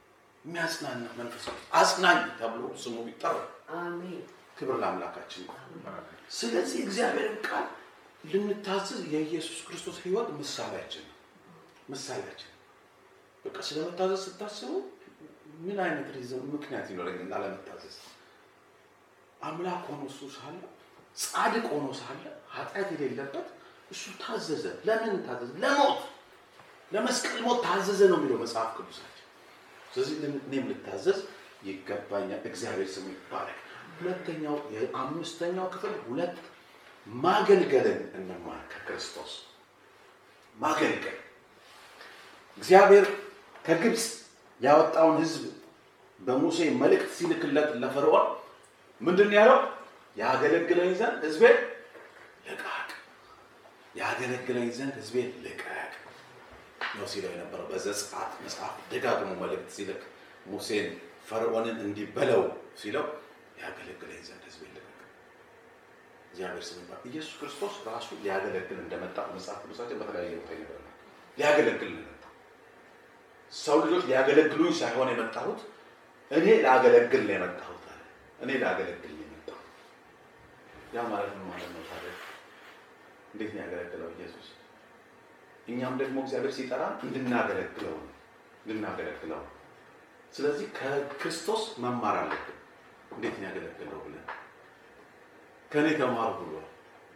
የሚያጽናና መንፈስ ቅዱስ አጽናኝ ተብሎ ስሙ ይጠራል። አሜን። ክብር ለአምላካችን ይሁን። ስለዚህ እግዚአብሔርን ቃል ልንታዘዝ የኢየሱስ ክርስቶስ ሕይወት ምሳሌያችን ነው። ምሳሌያችን በቃ ስለመታዘዝ ስታስቡ ምን አይነት ሪዝን ምክንያት ይኖረኛል ላለመታዘዝ? አምላክ ሆኖ እሱ ሳለ ጻድቅ ሆኖ ሳለ ኃጢአት የሌለበት እሱ ታዘዘ። ለምን ታዘዘ? ለሞት ለመስቀል ሞት ታዘዘ ነው የሚለው መጽሐፍ ቅዱሳችን። ስለዚህ እኔም ልታዘዝ ይገባኛል። እግዚአብሔር ስሙ ይባረክ። ሁለተኛው የአምስተኛው ክፍል ሁለት ማገልገልን እንማር ከክርስቶስ ማገልገል እግዚአብሔር ከግብፅ ያወጣውን ሕዝብ በሙሴ መልእክት ሲልክለት ለፈርዖን ምንድን ነው ያለው? ያገለግለኝ ዘንድ ሕዝቤን ልቀቅ፣ ያገለግለኝ ዘንድ ሕዝቤን ልቀቅ ነው ሲለው የነበረው። በዘጸአት መጽሐፍ ደጋግሞ መልእክት ሲልክ ሙሴን ፈርዖንን እንዲህ በለው ሲለው ያገለግለኝ ዘንድ ሕዝቤን ልቀቅ። እግዚአብሔር ስም ይባረክ። ኢየሱስ ክርስቶስ ራሱ ሊያገለግል እንደመጣ መጽሐፍ ቅዱሳችን በተለያየ ቦታ ይነግረናል። ሊያገለግል ነው የመጣው። ሰው ልጆች ሊያገለግሉኝ ሳይሆን የመጣሁት እኔ ላገለግል ነው የመጣሁት አለ። እኔ ላገለግል ነው የመጣሁት። ያ ማለት ምን ማለት ነው ታዲያ? እንዴት ነው ያገለግለው ኢየሱስ? እኛም ደግሞ እግዚአብሔር ሲጠራ እንድናገለግለው ነው እንድናገለግለው ነው። ስለዚህ ከክርስቶስ መማር አለብን። እንዴት ነው ያገለግለው ብለን ከእኔ ተማሩ ብሏል።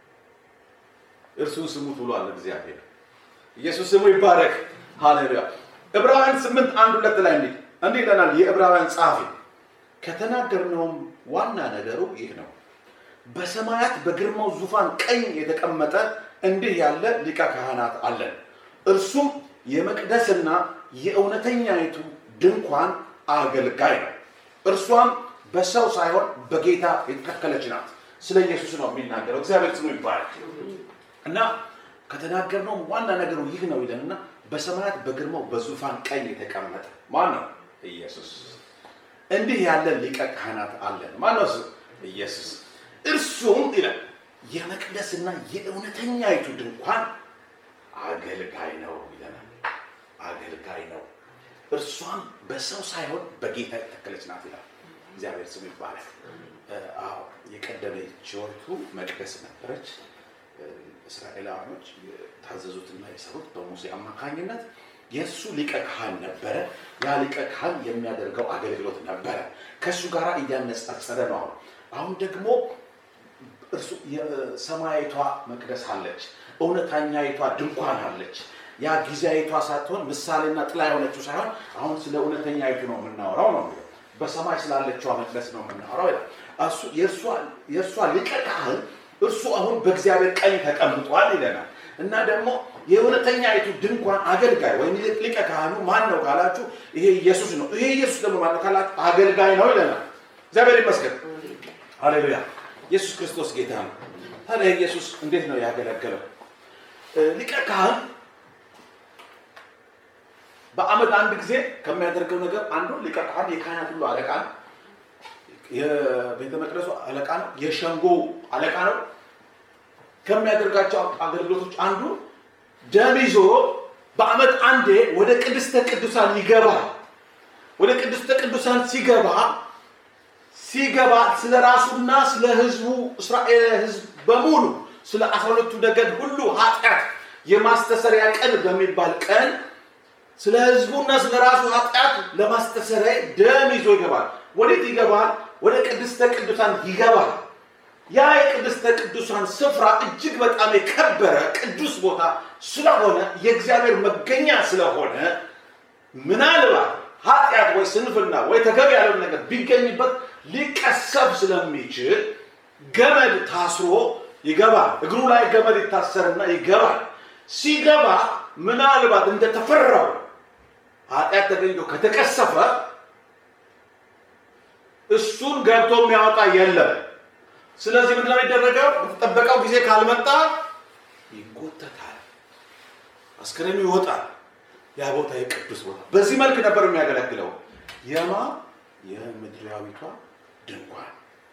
እርሱን ስሙት ብሏል እግዚአብሔር። ኢየሱስ ስሙ ይባረክ። ሃሌሉያ። ዕብራውያን ስምንት አንድ ሁለት ላይ እንዲህ እንዲህ ይለናል የዕብራውያን ጸሐፊ ከተናገርነውም ዋና ነገሩ ይህ ነው በሰማያት በግርማው ዙፋን ቀኝ የተቀመጠ እንዲህ ያለ ሊቀ ካህናት አለን እርሱም የመቅደስና የእውነተኛይቱ ድንኳን አገልጋይ ነው እርሷም በሰው ሳይሆን በጌታ የተተከለች ናት ስለ ኢየሱስ ነው የሚናገረው እግዚአብሔር ስሙ ይባላል እና ከተናገርነው ዋና ነገሩ ይህ ነው ይለንና በሰማያት በግርማው በዙፋን ቀኝ የተቀመጠ ማን ነው ኢየሱስ እንዲህ ያለ ሊቀ ካህናት አለን ማን ነው እሱ ኢየሱስ እርሱም ይላል የመቅደስና የእውነተኛይቱ ድንኳን አገልጋይ ነው ይለናል አገልጋይ ነው እርሷም በሰው ሳይሆን በጌታ የተተከለች ናት ይላል እግዚአብሔር ስሙ ይባላል አዎ የቀደመችወቱ መቅደስ ነበረች እስራኤላውያኖች የታዘዙትና የሰሩት በሙሴ አማካኝነት የእሱ ሊቀ ካህን ነበረ ያ ሊቀ ካህን የሚያደርገው አገልግሎት ነበረ ከእሱ ጋር እያነጻጸረ ነው አሁን አሁን ደግሞ እርሱ የሰማያዊቷ መቅደስ አለች እውነተኛይቷ ድንኳን አለች ያ ጊዜያዊቷ ሳትሆን ምሳሌና ጥላ የሆነችው ሳይሆን አሁን ስለ እውነተኛይቱ ነው የምናወራው ነው የሚለው በሰማይ ስላለችዋ መቅደስ ነው የምናወራው ይላል እሱ የእርሷ ሊቀ ካህን እርሱ አሁን በእግዚአብሔር ቀኝ ተቀምጧል ይለናል እና ደግሞ የእውነተኛይቱ ድንኳን አገልጋይ ወይም ሊቀ ካህኑ ማን ነው ካላችሁ ይሄ ኢየሱስ ነው ይሄ ኢየሱስ ደግሞ ማን ነው ካላችሁ አገልጋይ ነው ይለናል እግዚአብሔር ይመስገን ሃሌሉያ ኢየሱስ ክርስቶስ ጌታ ነው ታዲያ ኢየሱስ እንዴት ነው ያገለገለው ሊቀ ካህን በአመት አንድ ጊዜ ከሚያደርገው ነገር አንዱ ሊቀ ካህን የካህናት ሁሉ አለቃ ነው የቤተ መቅደሱ አለቃ ነው የሸንጎ አለቃ ነው ከሚያደርጋቸው አገልግሎቶች አንዱ ደም ይዞ በአመት አንዴ ወደ ቅድስተ ቅዱሳን ይገባል ወደ ቅድስተ ቅዱሳን ሲገባ ሲገባ ስለ ራሱና ስለ ህዝቡ እስራኤል ህዝብ በሙሉ ስለ አስራ ሁለቱ ነገድ ሁሉ ኃጢአት የማስተሰሪያ ቀን በሚባል ቀን ስለ ህዝቡና ስለ ራሱ ኃጢአት ለማስተሰሪያ ደም ይዞ ይገባል ወዴት ይገባል ወደ ቅድስተ ቅዱሳን ይገባል ያ የቅድስተ ቅዱሳን ስፍራ እጅግ በጣም የከበረ ቅዱስ ቦታ ስለሆነ የእግዚአብሔር መገኛ ስለሆነ ምናልባት ኃጢአት ወይ ስንፍና ወይ ተገቢ ያለውን ነገር ቢገኝበት ሊቀሰብ ስለሚችል ገመድ ታስሮ ይገባል እግሩ ላይ ገመድ ይታሰርና ይገባል ሲገባ ምናልባት እንደተፈራው ኃጢአት ተገኝቶ ከተቀሰፈ እሱን ገብቶ የሚያወጣ የለም ስለዚህ ምንድን ነው የሚደረገው በተጠበቀው ጊዜ ካልመጣ ይጎተታል አስክሬኑ ይወጣል ያ ቦታ የቅዱስ ቦታ በዚህ መልክ ነበር የሚያገለግለው የማ የምድራዊቷ ድንኳን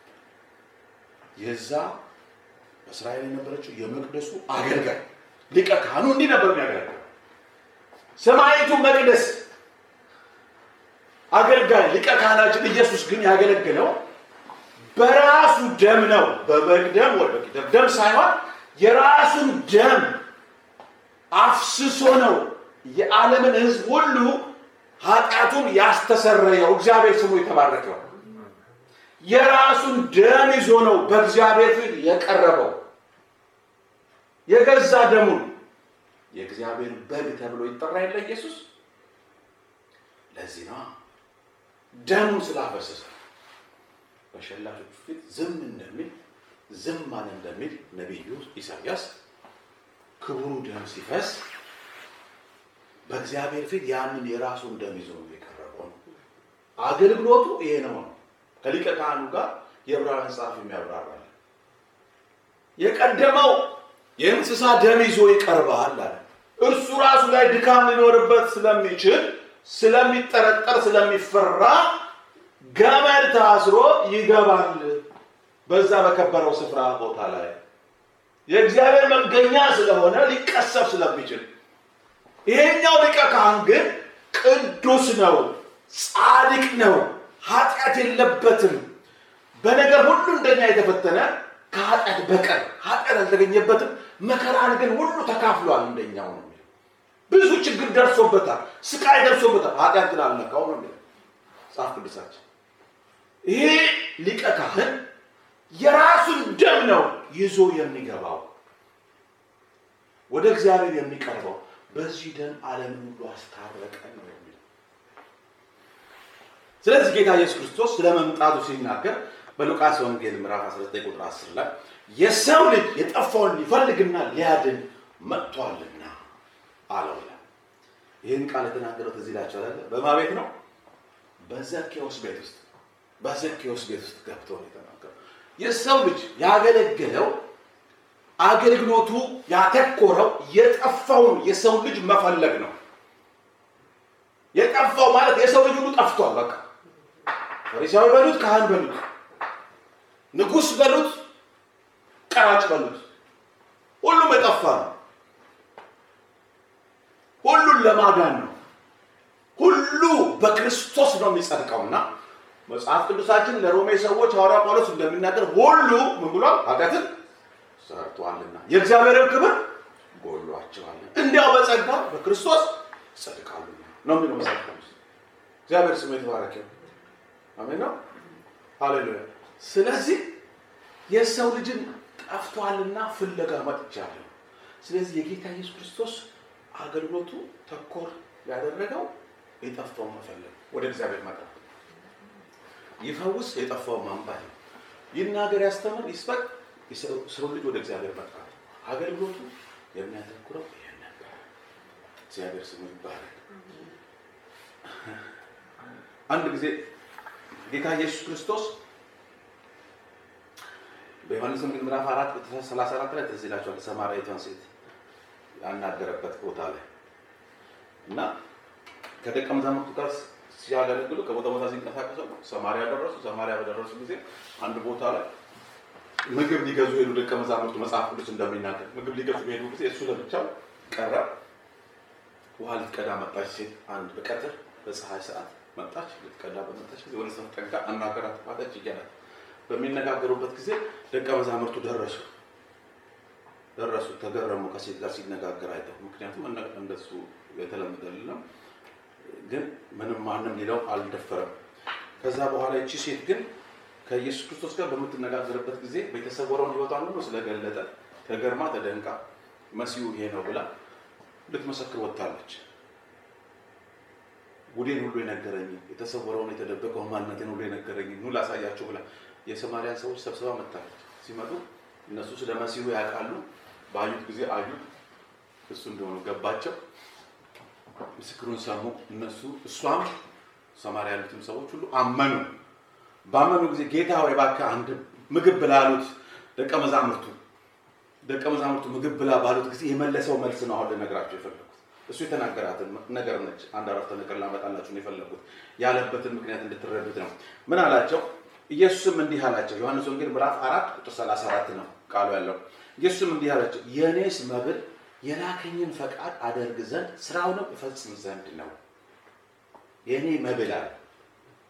የዛ በእስራኤል የነበረችው የመቅደሱ አገልጋይ ሊቀ ካህኑ እንዲህ ነበር የሚያገለግለው ሰማይቱ መቅደስ አገልጋይ ሊቀ ካህናችን ኢየሱስ ግን ያገለገለው በራሱ ደም ነው። በበግ ደም ወይ በጊደር ደም ሳይሆን የራሱን ደም አፍስሶ ነው የዓለምን ሕዝብ ሁሉ ኃጢአቱን ያስተሰረየው። እግዚአብሔር ስሙ የተባረከው። የራሱን ደም ይዞ ነው በእግዚአብሔር ፊት የቀረበው። የገዛ ደሙን የእግዚአብሔር በግ ተብሎ ይጠራ የለ ኢየሱስ። ለዚህ ነው ደሙን ስላፈሰሰ በሸላቾቹ ፊት ዝም እንደሚል ዝም ማን እንደሚል ነቢዩ ኢሳያስ ክቡሩ ደም ሲፈስ በእግዚአብሔር ፊት ያንን የራሱን ደም ይዞ ነው የቀረበው። አገልግሎቱ ይሄ ነው። ከሊቀ ካህኑ ጋር የዕብራውያን ጸሐፊ የሚያብራራል። የቀደመው የእንስሳ ደም ይዞ ይቀርባል አለ። እርሱ ራሱ ላይ ድካም ሊኖርበት ስለሚችል ስለሚጠረጠር፣ ስለሚፈራ ገመድ ታስሮ ይገባል በዛ በከበረው ስፍራ ቦታ ላይ የእግዚአብሔር መገኛ ስለሆነ ሊቀሰፍ ስለሚችል ይሄኛው ሊቀ ካህን ግን ቅዱስ ነው፣ ጻድቅ ነው፣ ኃጢአት የለበትም። በነገር ሁሉ እንደኛ የተፈተነ ከኃጢአት በቀር ኃጢአት አልተገኘበትም። መከራን ግን ሁሉ ተካፍሏል እንደኛው ነው የሚለው። ብዙ ችግር ደርሶበታል፣ ስቃይ ደርሶበታል። ኃጢአት ግን አልነካው ነው የሚለው መጽሐፍ ቅዱሳችን። ይሄ ሊቀ ካህን የራሱን ደም ነው ይዞ የሚገባው ወደ እግዚአብሔር የሚቀርበው በዚህ ደም ዓለምን ሁሉ አስታረቀ ነው የሚለው። ስለዚህ ጌታ ኢየሱስ ክርስቶስ ስለ መምጣቱ ሲናገር በሉቃስ ወንጌል ምዕራፍ 19 ቁጥር 10 ላይ የሰው ልጅ የጠፋውን ሊፈልግና ሊያድን መጥቷልና አለው ይላል። ይህን ቃል የተናገረው ትዝ ይላችኋል። በማ ቤት ነው? በዘኬዎስ ቤት ውስጥ በዘኬዎስ ቤት ውስጥ ገብቶ ነው የተናገረው። የሰው ልጅ ያገለገለው አገልግሎቱ ያተኮረው የጠፋውን የሰው ልጅ መፈለግ ነው። የጠፋው ማለት የሰው ልጅ ሁሉ ጠፍቷል። በቃ ፈሪሳዊ በሉት፣ ካህን በሉት፣ ንጉሥ በሉት፣ ቀራጭ በሉት፣ ሁሉም የጠፋ ነው። ሁሉን ለማዳን ነው። ሁሉ በክርስቶስ ነው የሚጸድቀውና መጽሐፍ ቅዱሳችን ለሮሜ ሰዎች ሐዋርያ ጳውሎስ እንደሚናገር ሁሉ ምን ብሏል? ኃጢአትን ሰርቷልና የእግዚአብሔርን ክብር ጎሏቸዋልና እንዲያው በጸጋ በክርስቶስ ጸድቃሉና ነው የሚለው መጽሐፍ ቅዱስ። እግዚአብሔር ስሙ የተባረከ አሜን ነው። ሃሌሉያ። ስለዚህ የሰው ልጅን ጠፍቷልና ፍለጋ መጥቻለሁ። ስለዚህ የጌታ ኢየሱስ ክርስቶስ አገልግሎቱ ተኮር ያደረገው የጠፋውን መፈለግ፣ ወደ እግዚአብሔር መቅረብ፣ ይፈውስ፣ የጠፋውን ማንባት ነው። ይናገር፣ ያስተምር፣ ይስበክ፣ ሰው ልጅ ወደ እግዚአብሔር መጥራት። አገልግሎቱ የሚያተኩረው ይሄን ነበር። እግዚአብሔር ስሙ ይባላል። አንድ ጊዜ ጌታ ኢየሱስ ክርስቶስ በዮሐንስ ወንጌል ምዕራፍ አራት ቁጥር 34 ላይ ትዝ ይላችኋል። ሰማርያዊቷን ሴት ያናገረበት ቦታ ላይ እና ከደቀ መዛሙርቱ ጋር ሲያገለግሉ ከቦታ ቦታ ሲንቀሳቀሱ ሰማርያ ደረሱ። ሰማርያ በደረሱ ጊዜ አንድ ቦታ ላይ ምግብ ሊገዙ ሄዱ ደቀ መዛሙርቱ። መጽሐፍ ቅዱስ እንደሚናገር ምግብ ሊገዙ ሄዱ ጊዜ እሱ ለብቻው ቀረ። ውሃ ልትቀዳ መጣች ሴት አንድ በቀትር በፀሐይ ሰዓት መጣች። ልትቀዳ በመጣች ጊዜ ወደ ሰው ጠጋ አናገራት፣ ማለች እያላት በሚነጋገሩበት ጊዜ ደቀ መዛሙርቱ ደረሱ ደረሱ ተገረሙ። ከሴት ጋር ሲነጋገር አይተው፣ ምክንያቱም እንደሱ የተለመደ አይደለም። ግን ምንም ማንም ሊለው አልደፈረም። ከዛ በኋላ ይቺ ሴት ግን ከኢየሱስ ክርስቶስ ጋር በምትነጋገርበት ጊዜ የተሰወረውን ሕይወቷን ሁሉ ስለገለጠ ተገርማ ተደንቃ መሲሁ ይሄ ነው ብላ ልትመሰክር ወጥታለች። ጉዴን ሁሉ የነገረኝ የተሰወረውን የተደበቀውን ማንነቴን ሁሉ የነገረኝ ኑ ላሳያቸው ብላ የሰማርያን ሰዎች ሰብስባ መጥታለች። ሲመጡ እነሱ ስለ መሲሁ ያውቃሉ። ባዩት ጊዜ አዩት፣ እሱ እንደሆኑ ገባቸው። ምስክሩን ሰሙ። እነሱ እሷም ሰማርያ ያሉትም ሰዎች ሁሉ አመኑ። ባመኑ ጊዜ ጌታ ሆይ እባክህ አንድ ምግብ ብላ አሉት ደቀ መዛሙርቱ። ደቀ መዛሙርቱ ምግብ ብላ ባሉት ጊዜ የመለሰው መልስ ነው አሁን ልነግራቸው የፈለጉት። እሱ የተናገራትን ነገር ነች። አንድ አረፍተ ነገር ላመጣላችሁ ነው የፈለጉት። ያለበትን ምክንያት እንድትረዱት ነው። ምን አላቸው? ኢየሱስም እንዲህ አላቸው። ዮሐንስ ወንጌል ምዕራፍ አራት ቁጥር 34 ነው ቃሉ ያለው። ኢየሱስም እንዲህ አላቸው፣ የእኔስ መብል የላከኝን ፈቃድ አደርግ ዘንድ ስራውንም እፈጽም ዘንድ ነው። የእኔ መብል አለ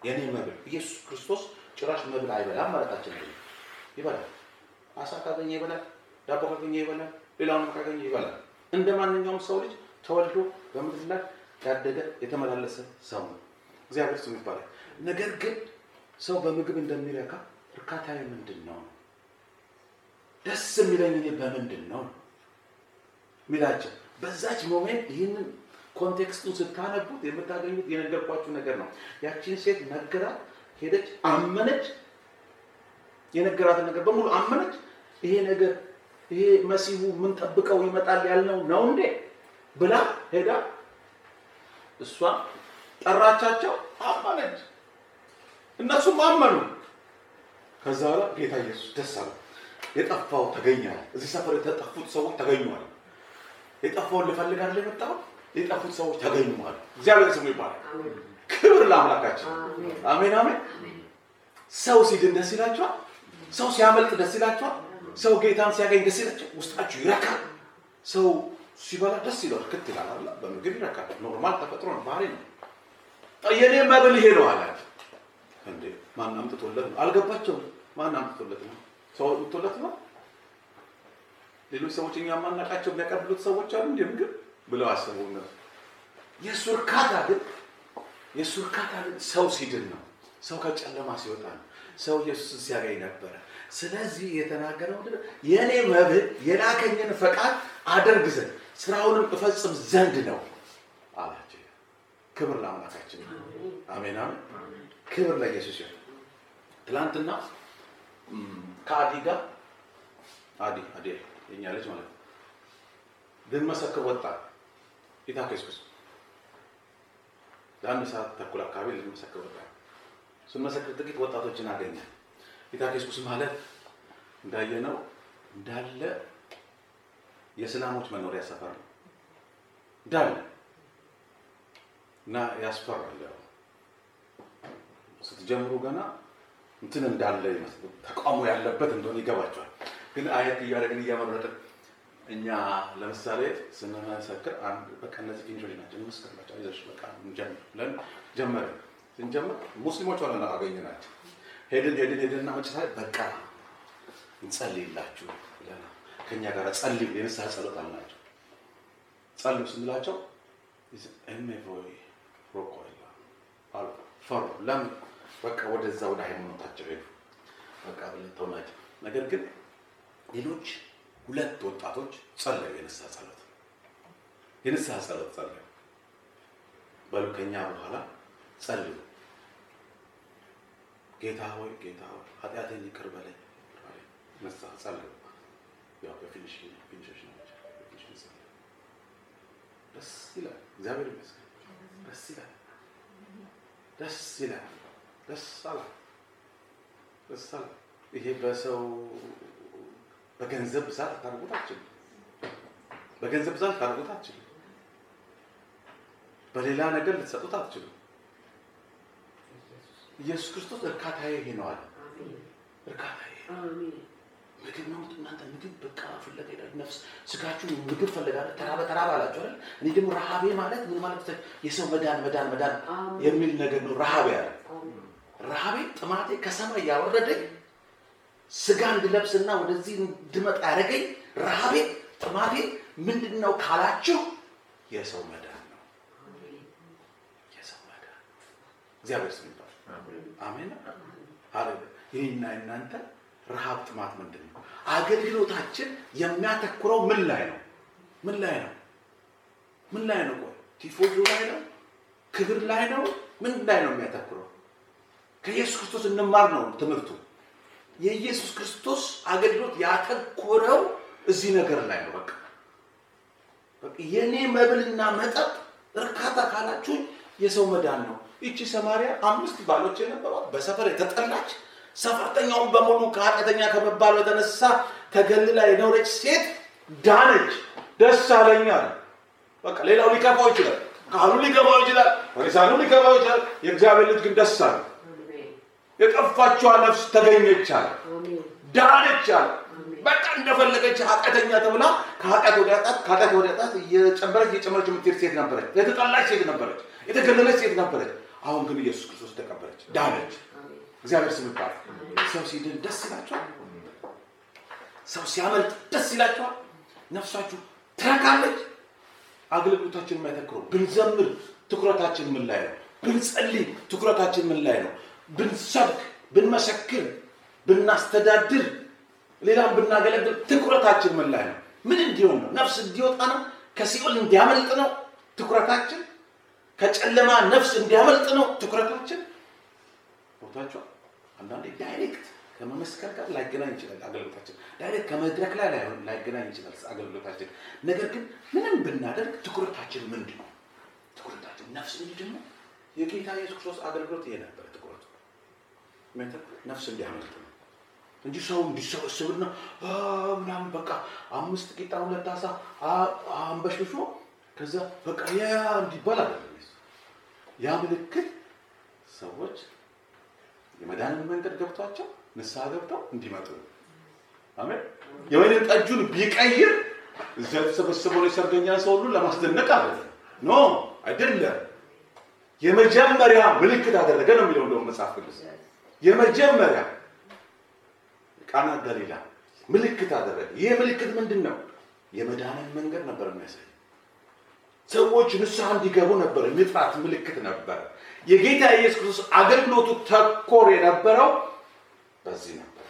የኔ መብል ኢየሱስ ክርስቶስ ጭራሽ መብል አይበላም ማለታችን አይደለም። ይበላል። አሳ ካገኘ ይበላል፣ ዳቦ ካገኘ ይበላል፣ ሌላውን ካገኘ ይበላል። እንደ ማንኛውም ሰው ልጅ ተወልዶ በምድር ላይ ያደገ የተመላለሰ ሰው ነው። እግዚአብሔር ስሙ ይባላል። ነገር ግን ሰው በምግብ እንደሚረካ እርካታዊ ምንድን ነው? ደስ የሚለኝ እኔ በምንድን ነው ሚላቸው በዛች ሞሜንት ይህንን ኮንቴክስቱን ስታነቡት የምታገኙት የነገርኳችሁ ነገር ነው። ያቺን ሴት ነገራት፣ ሄደች፣ አመነች። የነገራትን ነገር በሙሉ አመነች። ይሄ ነገር ይሄ መሲሁ ምን ጠብቀው ይመጣል ያልነው ነው እንዴ ብላ ሄዳ እሷ ጠራቻቸው፣ አመነች። እነሱም አመኑ። ከዛ በኋላ ጌታ ኢየሱስ ደስ አለው። የጠፋው ተገኘ። እዚህ ሰፈር የተጠፉት ሰዎች ተገኙዋል። የጠፋውን ልፈልግ አይደል የመጣው የጠፉት ሰዎች ተገኙ ማለት እግዚአብሔር ስሙ ይባላል። ክብር ለአምላካችን። አሜን አሜን። ሰው ሲድን ደስ ይላቸዋል። ሰው ሲያመልጥ ደስ ይላቸዋል። ሰው ጌታን ሲያገኝ ደስ ይላቸው፣ ውስጣችሁ ይረካል። ሰው ሲበላ ደስ ይለዋል፣ ክት ይላል አይደል? በምግብ ይረካል። ኖርማል ተፈጥሮ ነው፣ ባህሪ ነው። የኔ መብል ይሄ ነው አላት። እንዴ ማን አምጥቶለት ነው? አልገባቸውም። ማን አምጥቶለት ነው? ሰው አምጥቶለት ነው? ሌሎች ሰዎች እኛ የማናውቃቸው የሚያቀብሉት ሰዎች አሉ እንደ ምግብ ብለው አሰቡ እነሱ። የእሱ እርካታ ግን የእሱ እርካታ ግን ሰው ሲድን ነው። ሰው ከጨለማ ሲወጣ ነው። ሰው ኢየሱስን ሲያገኝ ነበረ። ስለዚህ የተናገረው ምንድን ነው? የእኔ መብል የላከኝን ፈቃድ አደርግ ዘንድ ስራውንም እፈጽም ዘንድ ነው አላቸው። ክብር ለአምላካችን ይሁን። አሜን አሜን። ክብር ለኢየሱስ ይሁን። ትላንትና ከአዲ ጋር አዲ አዲ የኛ ልጅ ማለት ነው ልንመሰክር ወጣ ጌታ ኢየሱስ ለአንድ ሰዓት ተኩል አካባቢ ልንመሰክር ወጣ። ስንመሰክር ጥቂት ወጣቶችን አገኘ። ጌታ ኢየሱስ ማለት እንዳየነው እንዳለ የእስላሞች መኖሪያ ሰፈር ነው እንዳለ እና ያስፈራል። ያው ስትጀምሩ ገና እንትን እንዳለ ይመስል ተቃውሞ ያለበት እንደሆነ ይገባቸዋል። ግን አየት እያደረግን እያመረጥን እኛ ለምሳሌ ስንመሰክር አንድ በቃ እነዚህ ፊንሾች ናቸው እንመስክርላቸው፣ አይዞሽ በቃ እንጀምር ብለን ጀመርን። ስንጀምር ሙስሊሞች ሆነ አገኘናቸው። ሄድን ሄድን ሄድንና መጨረሻ ላይ በቃ እንጸልይላችሁ ብለን ከእኛ ጋር ጸልዩ፣ የንስሐ ጸሎት አልናቸው። ጸልዩ ስንላቸው ኤሜቮይ ሮኮ አሉ ፈሩ። ለምን በቃ ወደዛ ወደ ሃይማኖታቸው ሄዱ። በቃ ብለን ተውናቸው። ነገር ግን ሌሎች ሁለት ወጣቶች ጸለዩ። የንስሐ ጸሎት የንስሐ ጸሎት ጸለዩ። በሉ ከኛ በኋላ ጸልዩ። ጌታ ሆይ ጌታ ሆይ ኃጢአቴን ይቅር በለኝ። ንስሐ ጸለዩ። ያው በፊኒሽ ፊኒሾች ናቸው። በፊኒሽ ጸለዩ። ደስ ይላል። እግዚአብሔር ይመስገን። ደስ ይላል። ደስ ይላል። ደስ አላ ደስ አላ ይሄ በሰው በገንዘብ ብዛት ልታደርጉት አትችልም። በገንዘብ ብዛት ልታደርጉት አትችልም። በሌላ ነገር ልትሰጡት አትችልም። ኢየሱስ ክርስቶስ እርካታዬ ይሄ ነው አለ። እርካታዬ ምግብ ነው። እናንተ ምግብ በቃ ፍለጋ ሄዳችሁ ነፍስ ስጋችሁ ምግብ ፈለጋለ ተራበ ተራበ አላችሁ አይደል? እኔ ደግሞ ረሃቤ ማለት ምን ማለት የሰው መዳን መዳን መዳን የሚል ነገር ነው። ረሃቤ አለ። ረሃቤ ጥማቴ ከሰማይ ያወረደኝ ስጋ እንድለብስና ወደዚህ እንድመጣ ያደረገኝ ረሃቤ ጥማቴ ምንድን ነው ካላችሁ የሰው መዳን ነው። የሰው መዳን እግዚአብሔር ስም ይባል። አሜን አለ። ይህና እናንተ ረሃብ ጥማት ምንድን ነው? አገልግሎታችን የሚያተኩረው ምን ላይ ነው? ምን ላይ ነው? ምን ላይ ነው? ቆይ ቲፎዞ ላይ ነው? ክብር ላይ ነው? ምን ላይ ነው የሚያተኩረው? ከኢየሱስ ክርስቶስ እንማር ነው ትምህርቱ። የኢየሱስ ክርስቶስ አገልግሎት ያተኮረው እዚህ ነገር ላይ ነው። በቃ በቃ የኔ መብልና መጠጥ እርካታ ካላችሁኝ የሰው መዳን ነው። ይቺ ሰማርያ አምስት ባሎች የነበሯት በሰፈር የተጠላች ሰፈርተኛውን በሙሉ ከኃጢአተኛ ከመባሉ የተነሳ ተገልላ የኖረች ሴት ዳነች። ደስ አለኝ አለ። በቃ ሌላው ሊከፋው ይችላል፣ ካህኑ ሊገባው ይችላል፣ ፈሪሳኑ ሊገባው ይችላል። የእግዚአብሔር ልጅ ግን ደስ አለ። የጠፋችዋ ነፍስ ተገኘች አለ፣ ዳነች አለ። በቃ እንደፈለገች ኃጢአተኛ ተብላ ከኃጢአት ወደ ኃጢአት ከኃጢአት ወደ ኃጢአት እየጨመረች እየጨመረች የምትሄድ ሴት ነበረች። የተጠላች ሴት ነበረች። የተገለለች ሴት ነበረች። አሁን ግን ኢየሱስ ክርስቶስ ተቀበለች፣ ዳነች። እግዚአብሔር ስም ይባላል። ሰው ሲድን ደስ ይላቸዋል። ሰው ሲያመልጥ ደስ ይላቸዋል። ነፍሳችሁ ትረካለች። አገልግሎታችን የማይተክረው ብንዘምር ትኩረታችን ምን ላይ ነው? ብንጸልይ ትኩረታችን ምን ላይ ነው? ብንሰብክ፣ ብንመሰክር፣ ብናስተዳድር፣ ሌላም ብናገለግል ትኩረታችን ምን ላይ ነው? ምን እንዲሆን ነው? ነፍስ እንዲወጣ ነው? ከሲኦል እንዲያመልጥ ነው ትኩረታችን? ከጨለማ ነፍስ እንዲያመልጥ ነው ትኩረታችን? ቦታቸው አንዳንዴ ዳይሬክት ከመመስከር ጋር ላይገናኝ ይችላል አገልግሎታችን። ዳይሬክት ከመድረክ ላይ ላይሆን ላይገናኝ ይችላል አገልግሎታችን። ነገር ግን ምንም ብናደርግ ትኩረታችን ምንድን ነው? ትኩረታችን ነፍስ እንዲድን ነው። የጌታ ኢየሱስ ክርስቶስ አገልግሎት ይሄ ነበር ትኩረቱ፣ ነፍስ እንዲያመልጥ ነው እንጂ ሰው እንዲሰበስብና ምናምን በቃ አምስት ቂጣ ሁለት አሳ አንበሽብሾ ከዛ በቃ ያ እንዲባል አይደለም። ያ ምልክት ሰዎች የመዳንን መንገድ ገብቷቸው ንስሐ ገብተው እንዲመጡ ነው። አሜን። የወይን ጠጁን ቢቀይር እዛ የተሰበሰበውን የሰርገኛ ሰው ሁሉ ለማስደነቅ አይደለም። ኖ አይደለም። የመጀመሪያ ምልክት አደረገ ነው የሚለው እንደውም መጽሐፍ ቅዱስ የመጀመሪያ ቃና ገሊላ ምልክት አደረገ። ይህ ምልክት ምንድን ነው? የመዳንን መንገድ ነበር የሚያሳይ ሰዎች ንስሐ እንዲገቡ ነበር የመጥራት ምልክት ነበር። የጌታ ኢየሱስ ክርስቶስ አገልግሎቱ ተኮር የነበረው በዚህ ነበር።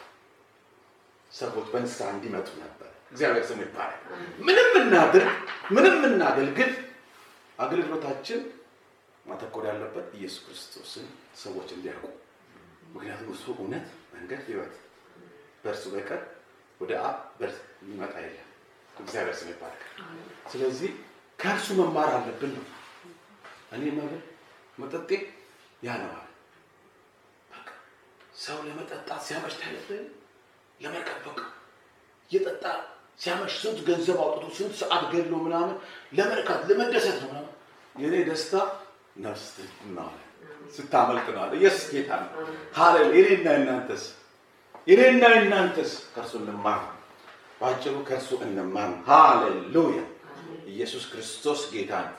ሰዎች በንስሐ እንዲመጡ ነበር። እግዚአብሔር ስሙ ይባላል። ምንም እናድርግ፣ ምንም እናገልግል፣ አገልግሎታችን ማተኮር ያለበት ኢየሱስ ክርስቶስን ሰዎች እንዲያውቁ። ምክንያቱም እሱ እውነት፣ መንገድ፣ ሕይወት በእርሱ በቀር ወደ አብ በርስ የሚመጣ የለም። እግዚአብሔር ስም ይባላል። ስለዚህ ከእርሱ መማር አለብን ነው። እኔ መብል መጠጤ ያነዋል። በቃ ሰው ለመጠጣት ሲያመሽ ታያለህ። ለመርከብ በቃ እየጠጣ ሲያመሽ ስንት ገንዘብ አውጥቶ ስንት ሰዓት ገድሎ ምናምን ለመርካት ለመደሰት ነው ምናምን። የእኔ ደስታ ነፍስ ትናዋለ ስታመልጥ ነው አለ ኢየሱስ ጌታ ነው። ሃሌሉያ። የኔና የእናንተስ የኔና የእናንተስ ከእርሱ እንማር ባጭሩ ከእርሱ እንማር። ሃሌሉያ። ኢየሱስ ክርስቶስ ጌታ ነው።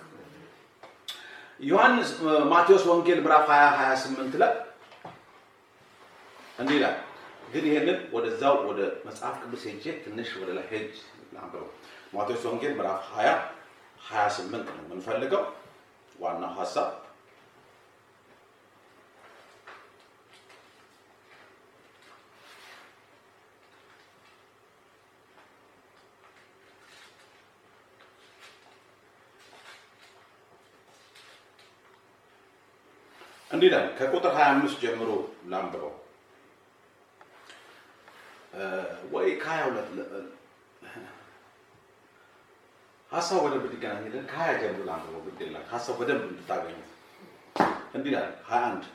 ዮሐንስ ማቴዎስ ወንጌል ምዕራፍ 20 28 ላይ እንዲህ ይላል። ግን ይሄንን ወደዛው ወደ መጽሐፍ ቅዱስ ሄጄ ትንሽ ወደ ላይ ሄጅ ላንብበው። ማቴዎስ ወንጌል ምዕራፍ 20 28 ነው የምንፈልገው ዋናው ሀሳብ እንዲህ ይላል። ከቁጥር 25 ጀምሮ ላንብበው ወይ ከ22 ሀሳብ በደንብ እንዲገናኝልን ከሀያ ጀምሮ ላንብበው። ግድ የለም ሀሳብ በደንብ እንድታገኙት። እንዲህ ይላል 21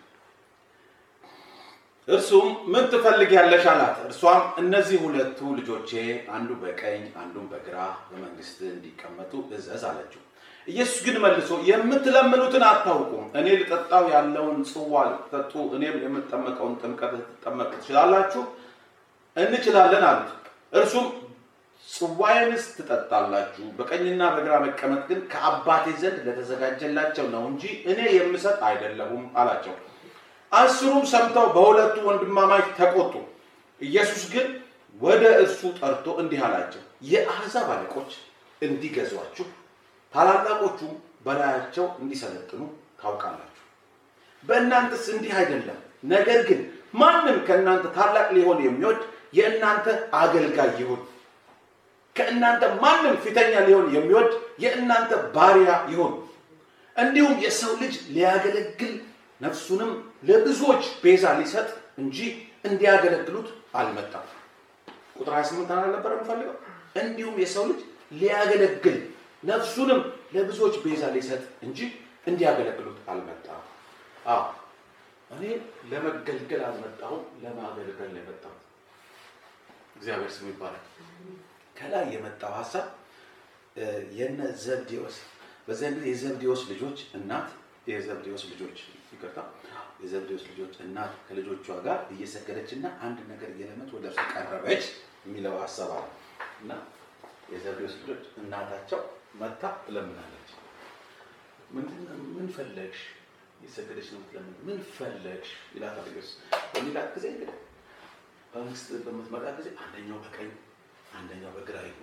እርሱም ምን ትፈልጊያለሽ አላት። እርሷም እነዚህ ሁለቱ ልጆቼ አንዱ በቀኝ አንዱን በግራ በመንግስት እንዲቀመጡ እዘዝ አለችው። ኢየሱስ ግን መልሶ የምትለምኑትን አታውቁም። እኔ ልጠጣው ያለውን ጽዋ ልትጠጡ፣ እኔም የምጠመቀውን ጥምቀት ልትጠመቁ ትችላላችሁ? እንችላለን አሉት። እርሱም ጽዋዬንስ ትጠጣላችሁ፣ በቀኝና በግራ መቀመጥ ግን ከአባቴ ዘንድ ለተዘጋጀላቸው ነው እንጂ እኔ የምሰጥ አይደለሁም አላቸው። አስሩም ሰምተው በሁለቱ ወንድማማች ተቆጡ። ኢየሱስ ግን ወደ እርሱ ጠርቶ እንዲህ አላቸው፣ የአሕዛብ አለቆች እንዲገዟችሁ ታላላቆቹም በላያቸው እንዲሰለጥኑ ታውቃላችሁ። በእናንተስ እንዲህ አይደለም። ነገር ግን ማንም ከእናንተ ታላቅ ሊሆን የሚወድ የእናንተ አገልጋይ ይሁን። ከእናንተ ማንም ፊተኛ ሊሆን የሚወድ የእናንተ ባሪያ ይሁን። እንዲሁም የሰው ልጅ ሊያገለግል ነፍሱንም ለብዙዎች ቤዛ ሊሰጥ እንጂ እንዲያገለግሉት አልመጣም። ቁጥር 28 አልነበረ የምፈልገው። እንዲሁም የሰው ልጅ ሊያገለግል ነፍሱንም ለብዙዎች ቤዛ ሊሰጥ እንጂ እንዲያገለግሉት አልመጣም። አዎ እኔ ለመገልገል አልመጣሁም፣ ለማገልገል ነው የመጣሁት። እግዚአብሔር ስሙ ይባላል። ከላይ የመጣው ሀሳብ የነ ዘብዴዎስ በዚያን ጊዜ የዘብዴዎስ ልጆች እናት የዘብዴዎስ ልጆች ይቅርታ፣ የዘብዴዎስ ልጆች እናት ከልጆቿ ጋር እየሰገደች እና አንድ ነገር እየለመች ወደ እርሱ ቀረበች የሚለው ሀሳብ አለ እና የዘብዴዎስ ልጆች እናታቸው መታ ትለምናለች። ምን ፈለግሽ? የሰገደች ነው የምትለምን። ምን ፈለግሽ ይላታል ኢየሱስ። በሚላት ጊዜ እንግዲህ በመንግስት በምትመጣ ጊዜ አንደኛው በቀኝ አንደኛው በግራ ይሁን።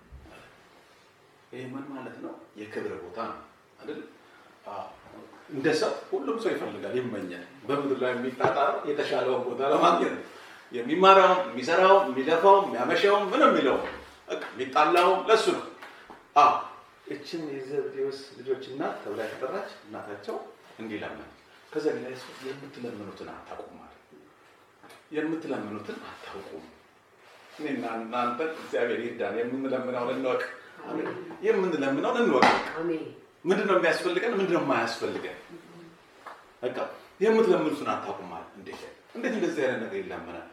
ይህ ምን ማለት ነው? የክብር ቦታ ነው አይደል? አዎ። እንደ ሰው ሁሉም ሰው ይፈልጋል፣ ይመኛል። በምድር ላይ የሚጣጣረው የተሻለውን ቦታ ለማግኘት ነው። የሚማራውም፣ የሚሰራውም፣ የሚለፋውም፣ የሚያመሻውም ምን የሚለው በቃ የሚጣላውም ለሱ ነው። አዎ እችን የዘብዴዎስ ልጆች እናት ተብላ የተጠራች እናታቸው እንዲህ ለመን ከዚያ ሌላ የምትለምኑትን አታውቁም ማለት የምትለምኑትን አታውቁም። እኔና እናንተ እግዚአብሔር ይርዳን። የምንለምነውን እንወቅ። አሜን። የምንለምነውን እንወቅ። አሜን። ምንድን ነው የሚያስፈልገን? ምንድን ነው የማያስፈልገን? በቃ የምትለምኑትን አታውቁም ማለት እንዴት እንዴት እንደዚህ አይነት ነገር ይለመናል?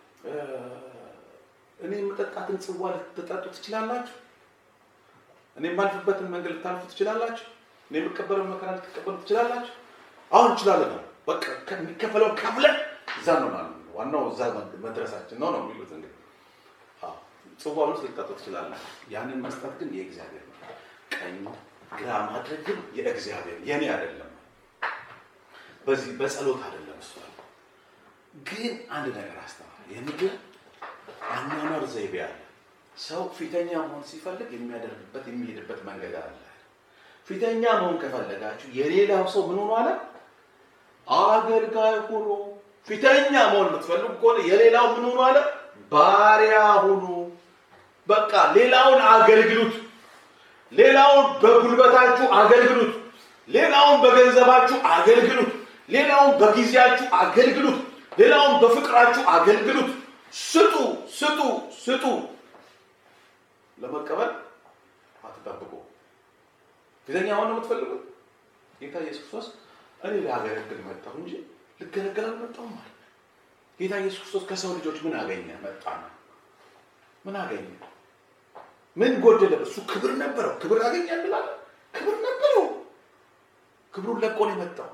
እኔ የምጠጣትን ጽዋ ልትጠጡ ትችላላችሁ? እኔ የማልፍበትን መንገድ ልታልፉ ትችላላችሁ? እኔ የምቀበለው መከራ ልትቀበሉ ትችላላችሁ? አሁን እንችላለን ነው በቃ የሚከፈለው ከፍለን እዛ ነው ማለት ነው። ዋናው እዛ መድረሳችን ነው ነው የሚሉት እንግዲህ አዎ፣ ጽዋውን ውስጥ ልትጠጡ ትችላላችሁ። ያንን መስጠት ግን የእግዚአብሔር ነው። ቀኝ ግራ ማድረግ ግን የእግዚአብሔር የኔ አይደለም። በዚህ በጸሎት አይደለም እሱ አለ። ግን አንድ ነገር አስተማር የምድር አኗኗር ዘይቤ አለ። ሰው ፊተኛ መሆን ሲፈልግ የሚያደርግበት የሚሄድበት መንገድ አለ። ፊተኛ መሆን ከፈለጋችሁ የሌላው ሰው ምን ሆኖ አለ አገልጋይ ሁኑ። ፊተኛ መሆን የምትፈልጉ ከሆነ የሌላው ምን ሆኖ አለ ባሪያ ሁኑ። በቃ ሌላውን አገልግሉት። ሌላውን በጉልበታችሁ አገልግሉት። ሌላውን በገንዘባችሁ አገልግሉት። ሌላውን በጊዜያችሁ አገልግሉት። ሌላውን በፍቅራችሁ አገልግሉት። ስጡ፣ ስጡ፣ ስጡ። ለመቀበል አትጠብቁ። ፊተኛ ሆነ የምትፈልጉት ጌታ ኢየሱስ ክርስቶስ እኔ ላገለግል መጣሁ እንጂ ልገለገል አልመጣሁም ማለት ነው። ጌታ ኢየሱስ ክርስቶስ ከሰው ልጆች ምን አገኘ? መጣ ነው። ምን አገኘ? ምን ጎደለ? እሱ ክብር ነበረው። ክብር አገኘ እንላለን። ክብር ነበረው። ክብሩን ለቆ ነው የመጣው።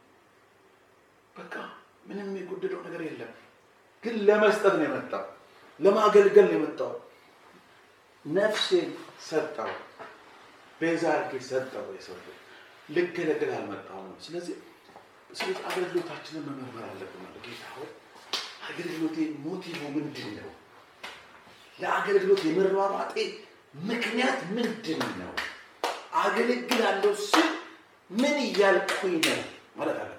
በቃ ምንም የጎደለው ነገር የለም። ግን ለመስጠት ነው የመጣው። ለማገልገል ነው የመጣው። ነፍሴን ሰጠው፣ ቤዛ አድርጌ ሰጠው። የሰው ልጅ ልገለግል አልመጣሁም ነው። ስለዚህ ስለዚህ አገልግሎታችንን መመርመር አለብን። ማለት ጌታ ሆይ አገልግሎቴ ሞቲቭ ምንድን ነው? ለአገልግሎት የመሯሯጤ ምክንያት ምንድን ነው? አገለግላለሁ ስል ምን እያልኩኝ ነው ማለት አለ።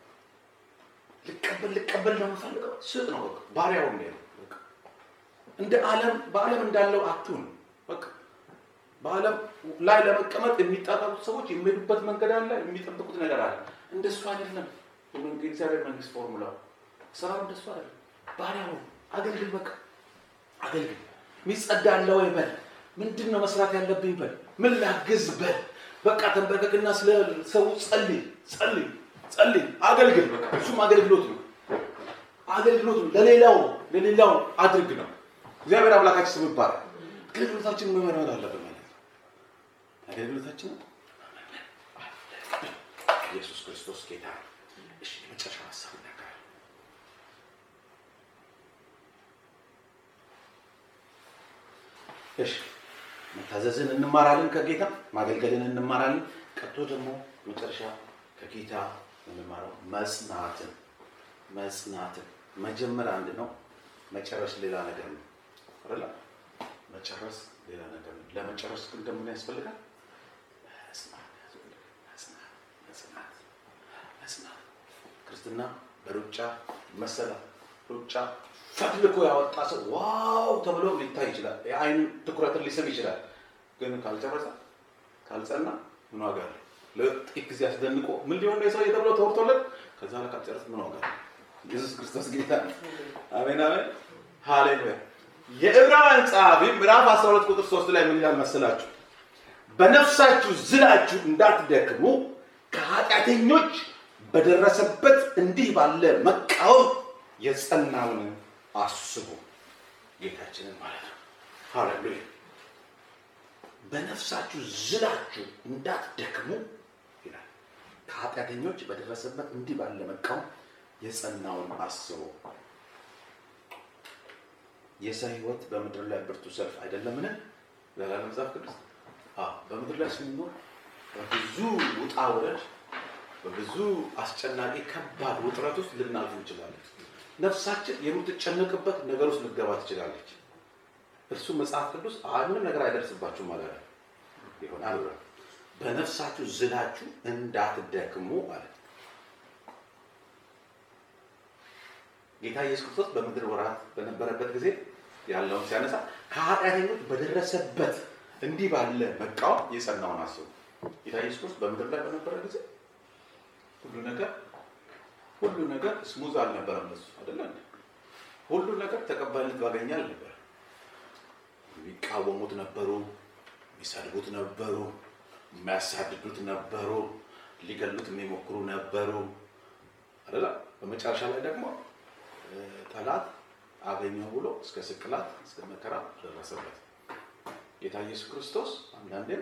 ልቀበል ልቀበል ነው የምፈልገው ስጥ ነው በቃ ባሪያው ነው በቃ እንደ ዓለም በዓለም እንዳለው አትሁን። በቃ በዓለም ላይ ለመቀመጥ የሚጣጣሩት ሰዎች የሚሄዱበት መንገድ አለ፣ የሚጠብቁት ነገር አለ። እንደሱ አይደለም የእግዚአብሔር መንግስት ፎርሙላው ስራው እንደሱ አይደለም። ባሪያው አገልግል፣ በቃ አገልግል። የሚጸዳ አለ ወይ በል፣ ምንድን ነው መስራት ያለብኝ በል፣ ምን ላግዝ በል። በቃ ተንበርከክና ስለ ሰው ጸልይ፣ ጸልይ፣ ጸልይ፣ አገልግል። በቃ እሱም አገልግሎት ነው፣ አገልግሎት ነው። ለሌላው ለሌላው አድርግ ነው። እግዚአብሔር አምላካችን ስም ይባላል። አገልግሎታችንን መመርመር አለብን ማለት ነው። አገልግሎታችንን ኢየሱስ ክርስቶስ ጌታ ነው። እሺ የመጨረሻ ሀሳብ እናገራለሁ። እሺ መታዘዝን እንማራለን ከጌታ ማገልገልን እንማራለን። ቀጥሎ ደግሞ መጨረሻ ከጌታ የምንማረው መጽናትን መጽናትን መጀመር አንድ ነው፣ መጨረስ ሌላ ነገር ነው አይደለ? መጨረስ ሌላ ነገር ነው። ለመጨረስ ግን ደግሞ ምን ያስፈልጋል? መጽናት ያስፈልጋል። መጽናት መጽናት መጽናት ክርስትና በሩጫ መሰላ ሩጫ ፈትልኮ ያወጣ ሰው ዋው ተብሎ ሊታይ ይችላል። የአይን ትኩረትን ሊስብ ይችላል። ግን ካልጨረሰ ካልጸና ምን ዋጋ አለው? ለጥቂት ጊዜ አስደንቆ ምን ሊሆን ነው የሰው ተብሎ ተወርቶለት ከዛ ላይ ካልጨረስ ምን ዋጋ አለው? ኢየሱስ ክርስቶስ ጌታ ነው። አሜን አሜን፣ ሃሌሉያ። የዕብራውያን ጸሐፊ ምዕራፍ 12 ቁጥር 3 ላይ ምን ይላል መሰላችሁ? በነፍሳችሁ ዝላችሁ እንዳትደክሙ ከኃጢአተኞች በደረሰበት እንዲህ ባለ መቃወም የጸናውን አስቡ። ጌታችንን ማለት ነው። ሃሌሉያ። በነፍሳችሁ ዝላችሁ እንዳትደክሙ ይላል። ከኃጢአተኞች በደረሰበት እንዲህ ባለ መቃወም የጸናውን አስቡ። የሰው ሕይወት በምድር ላይ ብርቱ ሰልፍ አይደለምን? ይላል መጽሐፍ ቅዱስ። አዎ፣ በምድር ላይ ስንኖር በብዙ ውጣ ውረድ፣ በብዙ አስጨናቂ ከባድ ውጥረት ውስጥ ልናልፍ እንችላለን። ነፍሳችን የምትጨነቅበት ነገር ውስጥ ልትገባ ትችላለች። እርሱ መጽሐፍ ቅዱስ ምንም ነገር አይደርስባችሁም ማለት ነው ይሆናል ብሏል። በነፍሳችሁ ዝላችሁ እንዳትደክሙ አለ። ጌታ ኢየሱስ ክርስቶስ በምድር ወራት በነበረበት ጊዜ ያለውን ሲያነሳ ከኃጢአተኞች በደረሰበት እንዲህ ባለ መቃወም የጸናውን አስቡ። ጌታ ኢየሱስ ክርስቶስ በምድር ላይ በነበረ ጊዜ ሁሉ ነገር ሁሉ ነገር ስሙዝ አልነበረም። እሱ አይደለ እንዴ? ሁሉ ነገር ተቀባይነት ባገኘ አልነበረ። የሚቃወሙት ነበሩ፣ የሚሰድቡት ነበሩ፣ የሚያሳድዱት ነበሩ፣ ሊገሉት የሚሞክሩ ነበሩ አይደለ? በመጨረሻ ላይ ደግሞ ጠላት አገኘው ብሎ እስከ ስቅላት እስከ መከራ ደረሰበት። ጌታ ኢየሱስ ክርስቶስ አንዳንዴም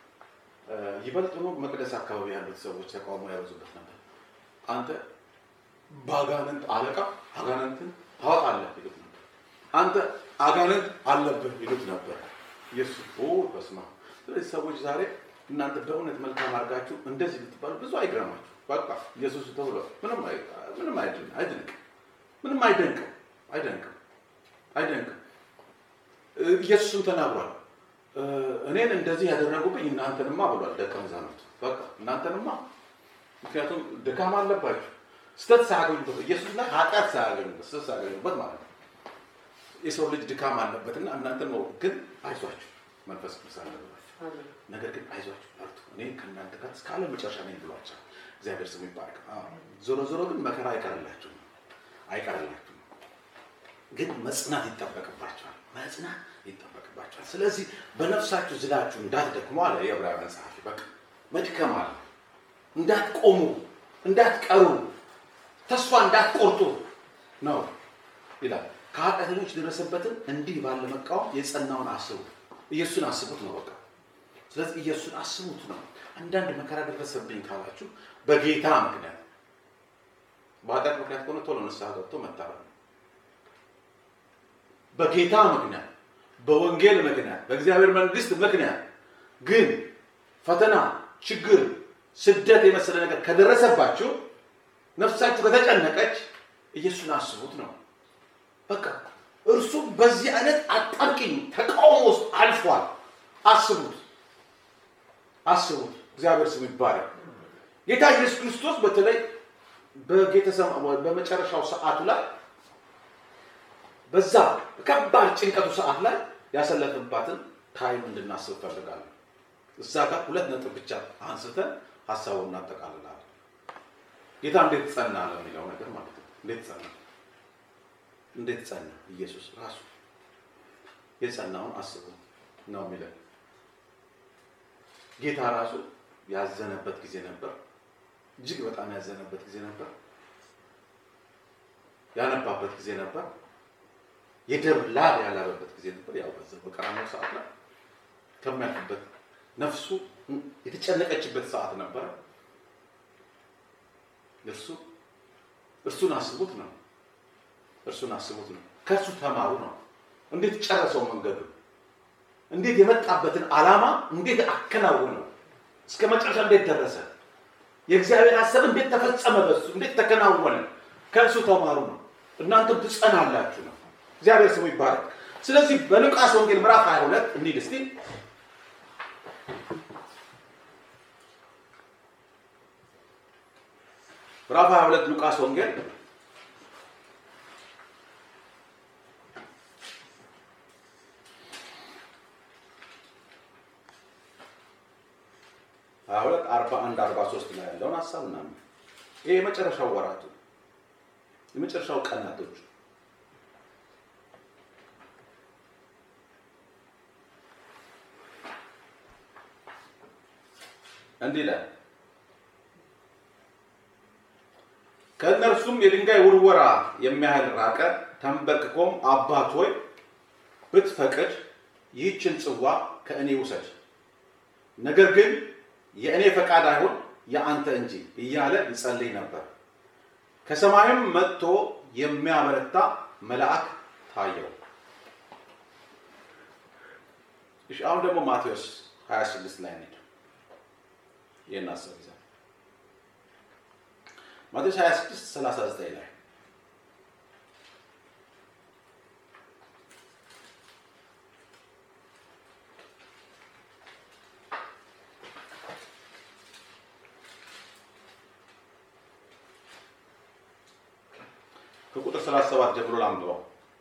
ይበልጥኑ መቅደስ አካባቢ ያሉት ሰዎች ተቃውሞ ያበዙበት ነበር። አንተ በአጋንንት አለቃ አጋንንትን ታወጣለህ ይሉት ነበር። አንተ አጋንንት አለብህ ይሉት ነበር። ኢየሱስ በስማ ስለዚህ ሰዎች ዛሬ እናንተ በእውነት መልካም አድርጋችሁ እንደዚህ ብትባሉ ብዙ አይግረማችሁ። በቃ ኢየሱስ ተብሎ ምንም ምንም አይድንቅም፣ ምንም አይደንቅም፣ አይደንቅም፣ አይደንቅም። ኢየሱስም ተናግሯል። እኔን እንደዚህ ያደረጉብኝ እናንተንማ ብሏል ደቀ መዛሙርት። በቃ እናንተንማ ምክንያቱም ድካም አለባችሁ ስተት ሳያገኙበት ኢየሱስ ላይ ኃጢአት ሳያገኙበት ስተት ሳያገኙበት ማለት ነው። የሰው ልጅ ድካም አለበትና እናንተ ነው ግን አይዟችሁ መንፈስ ቅዱስ አለባችሁ። ነገር ግን አይዟችሁ በርቱ፣ እኔ ከእናንተ ጋር እስከ ዓለም መጨረሻ ነኝ ብሏቸዋል። እግዚአብሔር ስሙ ይባረክ። ዞሮ ዞሮ ግን መከራ አይቀርላችሁም፣ አይቀርላችሁም። ግን መጽናት ይጠበቅባቸዋል፣ መጽናት ይጠበቅባቸዋል። ስለዚህ በነፍሳችሁ ዝላችሁ እንዳትደክሙ አለ የዕብራውያን ጸሐፊ። በቃ መድከም አለ፣ እንዳትቆሙ፣ እንዳትቀሩ ተስፋ እንዳትቆርጡ ነው ይላል። ከኃጢአተኞች የደረሰበትን እንዲህ ባለ መቃወም የጸናውን አስቡ። ኢየሱስን አስቡት ነው በቃ። ስለዚህ ኢየሱስን አስቡት ነው። አንዳንድ መከራ ደረሰብኝ ካላችሁ በጌታ ምክንያት፣ በኃጢአት ምክንያት ከሆነ ቶሎ ንስሐ ገብቶ መታረም ነው። በጌታ ምክንያት፣ በወንጌል ምክንያት፣ በእግዚአብሔር መንግስት ምክንያት ግን ፈተና፣ ችግር፣ ስደት የመሰለ ነገር ከደረሰባችሁ ነፍሳችሁ ከተጨነቀች ኢየሱስን አስቡት ነው በቃ። እርሱ በዚህ አይነት አጣብቂኝ ተቃውሞ ውስጥ አልፏል። አስቡት፣ አስቡት። እግዚአብሔር ስም ይባላል። ጌታ ኢየሱስ ክርስቶስ በተለይ በመጨረሻው ሰዓቱ ላይ በዛ ከባድ ጭንቀቱ ሰዓት ላይ ያሰለፍባትን ታይም እንድናስብ ፈልጋለሁ። እዛ ጋር ሁለት ነጥብ ብቻ አንስተን ሀሳቡን እናጠቃልላለን። ጌታ እንዴት ጸና ለሚለው ነገር ማለት ነው። እንዴት ጸና እንዴት ጸና? ኢየሱስ ራሱ የጸናውን አስቡ ነው የሚለን። ጌታ ራሱ ያዘነበት ጊዜ ነበር። እጅግ በጣም ያዘነበት ጊዜ ነበር። ያነባበት ጊዜ ነበር። የደም ላብ ያላበበት ጊዜ ነበር። ያው በዛ በቀራንዮ ሰዓት ላይ ከሚያልፍበት ነፍሱ የተጨነቀችበት ሰዓት ነበረ። እርሱ እርሱን አስቡት ነው። እርሱን አስቡት ነው። ከእርሱ ተማሩ ነው። እንዴት ጨረሰው መንገዱ፣ እንዴት የመጣበትን ዓላማ እንዴት አከናወነው፣ እስከ መጨረሻ እንዴት ደረሰ፣ የእግዚአብሔር ሀሳብ እንዴት ተፈጸመ፣ በሱ እንዴት ተከናወነ። ከእርሱ ተማሩ ነው። እናንተም ትጸናላችሁ ነው። እግዚአብሔር ስሙ ይባላል። ስለዚህ በሉቃስ ወንጌል ምዕራፍ 22 እንሂድ እስቲ ምዕራፍ 22 ሉቃስ ወንጌል ሀያ ሁለት አርባ አንድ አርባ ሶስት ላይ ያለውን ሀሳብ ምናምን ይሄ የመጨረሻው ወራቱ የመጨረሻው ቀናቶች እንዲህ ይላል። ከእነርሱም የድንጋይ ውርወራ የሚያህል ራቀ። ተንበርክኮም አባት ሆይ ብትፈቅድ ይህችን ጽዋ ከእኔ ውሰድ፣ ነገር ግን የእኔ ፈቃድ አይሁን የአንተ እንጂ እያለ ይጸልይ ነበር። ከሰማይም መጥቶ የሚያበረታ መልአክ ታየው። እሺ አሁን ደግሞ ማቴዎስ 26 ላይ እንሂድ። ይህን አስብ ይዛል ማቴዎስ 26 39 ላይ ከቁጥር 37 ጀምሮ ላንብበው።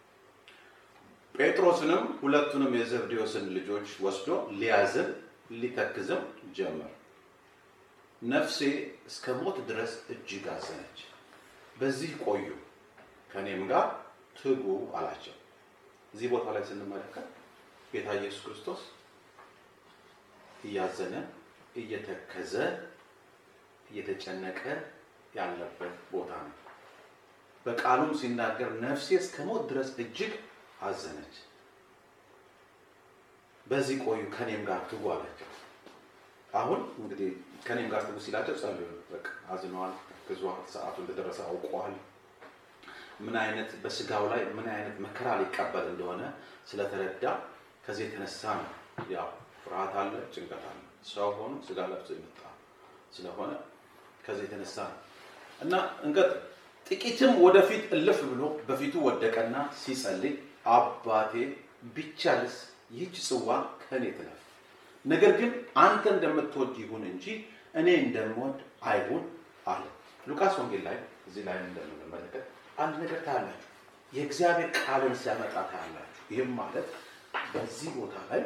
ጴጥሮስንም ሁለቱንም የዘብዴዎስን ልጆች ወስዶ ሊያዝን ሊተክዝም ጀመር። ነፍሴ እስከ ሞት ድረስ እጅግ አዘነች። በዚህ ቆዩ፣ ከእኔም ጋር ትጉ አላቸው። እዚህ ቦታ ላይ ስንመለከት ጌታ ኢየሱስ ክርስቶስ እያዘነ እየተከዘ እየተጨነቀ ያለበት ቦታ ነው። በቃሉም ሲናገር ነፍሴ እስከ ሞት ድረስ እጅግ አዘነች። በዚህ ቆዩ ከኔም ጋር ትጉ አላቸው። አሁን እንግዲህ ከኔም ጋር ትጉ ሲላቸው ጸልዩ። በቃ አዝነዋል፣ ግዟል፣ ሰዓቱ እንደደረሰ አውቀዋል። ምን አይነት በስጋው ላይ ምን አይነት መከራ ሊቀበል እንደሆነ ስለተረዳ ከዚህ የተነሳ ነው። ያው ፍርሃት አለ፣ ጭንቀት አለ። ሰው ሆኖ ስጋ ለብሶ የመጣ ስለሆነ ከዚህ የተነሳ ነው እና እንቀጥል። ጥቂትም ወደፊት እልፍ ብሎ በፊቱ ወደቀና ሲጸልይ አባቴ ቢቻልስ ይህች ጽዋ ከእኔ ትለፍ፣ ነገር ግን አንተ እንደምትወድ ይሁን እንጂ እኔ እንደምወድ አይሁን አለ። ሉቃስ ወንጌል ላይ እዚህ ላይ እንደምንመለከት አንድ ነገር ታያላችሁ። የእግዚአብሔር ቃልን ሲያመጣ ታያላችሁ። ይህም ማለት በዚህ ቦታ ላይ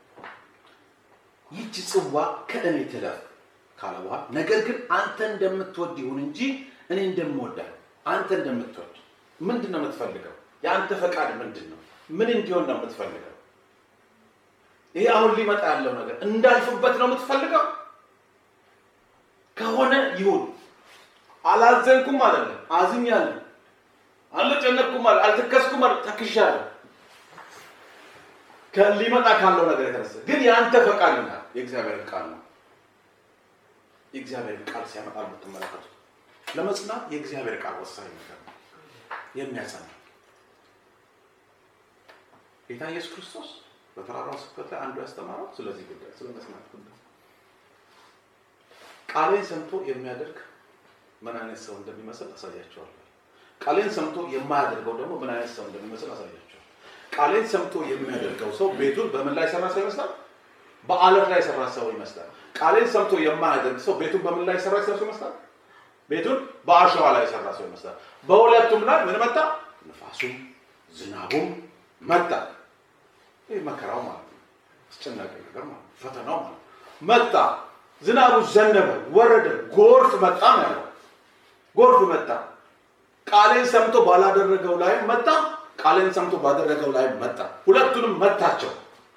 ይህች ጽዋ ከእኔ ትለፍ ካለ በኋላ ነገር ግን አንተ እንደምትወድ ይሁን እንጂ እኔ እንደምወዳል አንተ እንደምትወድ ምንድን ነው የምትፈልገው? የአንተ ፈቃድ ምንድን ነው? ምን እንዲሆን ነው የምትፈልገው? ይሄ አሁን ሊመጣ ያለው ነገር እንዳልፍበት ነው የምትፈልገው? ከሆነ ይሁን። አላዘንኩም አይደለም፣ አዝኛለሁ። አልጨነቅኩም ማለት አልተከስኩም ማለት ተክሻለሁ። ሊመጣ ካለው ነገር የተነሳ ግን የአንተ ፈቃድ ና የእግዚአብሔር ቃል ነው። የእግዚአብሔር ቃል ሲያመጣ የምትመለከቱት ለመጽናት የእግዚአብሔር ቃል ወሳኝ ነገር ነው። የሚያጸና ጌታ ኢየሱስ ክርስቶስ በተራራው ስብከት ላይ አንዱ ያስተማረው ስለዚህ ጉዳይ ስለ መስማት ጉዳይ ቃሌን ሰምቶ የሚያደርግ ምን አይነት ሰው እንደሚመስል አሳያቸዋለሁ። ቃሌን ሰምቶ የማያደርገው ደግሞ ምን አይነት ሰው እንደሚመስል አሳያቸዋለሁ። ቃሌን ሰምቶ የሚያደርገው ሰው ቤቱን በምን ላይ ሰራ ሰው ይመስላል? በአለት ላይ ሰራ ሰው ይመስላል። ቃሌን ሰምቶ የማያደርግ ሰው ቤቱን በምን ላይ ሰራ ሰው ይመስላል? ቤቱን በአሸዋ ላይ የሰራ ሰው ይመስላል። በሁለቱም ላይ ምን መጣ? ንፋሱም ዝናቡም መጣ። ይህ መከራው ማለት ነው። አስጨናቂ ነገር ማለት ነው። ፈተናው ማለት ነው። መጣ። ዝናቡ ዘነበ፣ ወረደ፣ ጎርፍ መጣ ነው ያለው። ጎርፍ መጣ። ቃሌን ሰምቶ ባላደረገው ላይ መጣ። ቃሌን ሰምቶ ባደረገው ላይ መጣ። ሁለቱንም መታቸው።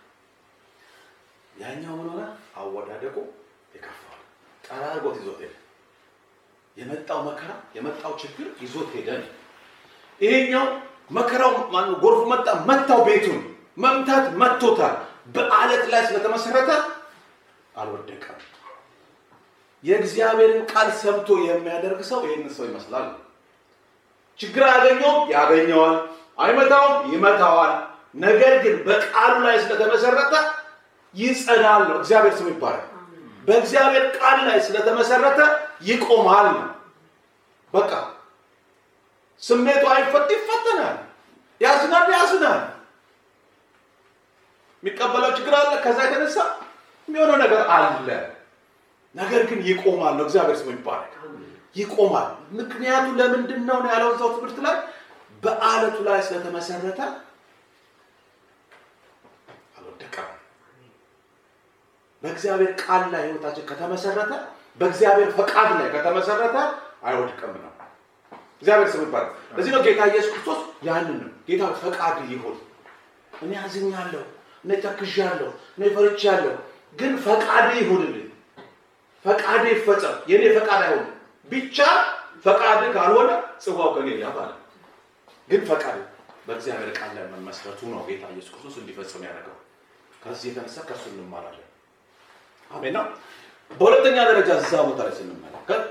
ያኛው ምን ሆነ? አወዳደቁ የከፋው ጠራርጎት ይዞት ሄደ። የመጣው መከራ የመጣው ችግር ይዞት ሄደ። ይሄኛው መከራው ማነው? ጎርፍ መጣ፣ መታው። ቤቱን መምታት መቶታል። በአለት ላይ ስለተመሰረተ አልወደቀም። የእግዚአብሔርን ቃል ሰምቶ የሚያደርግ ሰው ይህን ሰው ይመስላል። ችግር አያገኘውም፣ ያገኘዋል። አይመታውም፣ ይመታዋል። ነገር ግን በቃሉ ላይ ስለተመሰረተ ይጸናል ነው። እግዚአብሔር ስም ይባላል። በእግዚአብሔር ቃል ላይ ስለተመሰረተ ይቆማል ነው። በቃ ስሜቱ አይፈት ይፈተናል፣ ያዝናል፣ ያዝናል። የሚቀበለው ችግር አለ። ከዛ የተነሳ የሚሆነው ነገር አለ። ነገር ግን ይቆማል ነው። እግዚአብሔር ስም ይባላል። ይቆማል። ምክንያቱ ለምንድን ነው ነው ያለው እዛው ትምህርት ላይ በአለቱ ላይ ስለተመሰረተ አልወደቀም። በእግዚአብሔር ቃል ላይ ህይወታችን ከተመሰረተ በእግዚአብሔር ፈቃድ ላይ ከተመሰረተ አይወድቅም ነው። እግዚአብሔር ስም ይባላል። ለዚህ ነው ጌታ ኢየሱስ ክርስቶስ ያንን ነው ጌታ ፈቃድ ይሁን። እኔ አዝኛለሁ፣ እኔ ተክዣለሁ፣ እኔ ፈርቻለሁ፣ ግን ፈቃድ ይሁንልኝ፣ ፈቃድ ይፈጸም፣ የእኔ ፈቃድ አይሆን ብቻ ፈቃድ ካልሆነ ጽዋው ከኔ ያባል። ግን ፈቃድ በእግዚአብሔር ቃል ላይ መመስረቱ ነው ጌታ ኢየሱስ ክርስቶስ እንዲፈጽም ያደረገው። ከዚህ የተነሳ ከእሱ እንማራለን። አሜን ነው። በሁለተኛ ደረጃ እዛ ቦታ ላይ ስንመለከት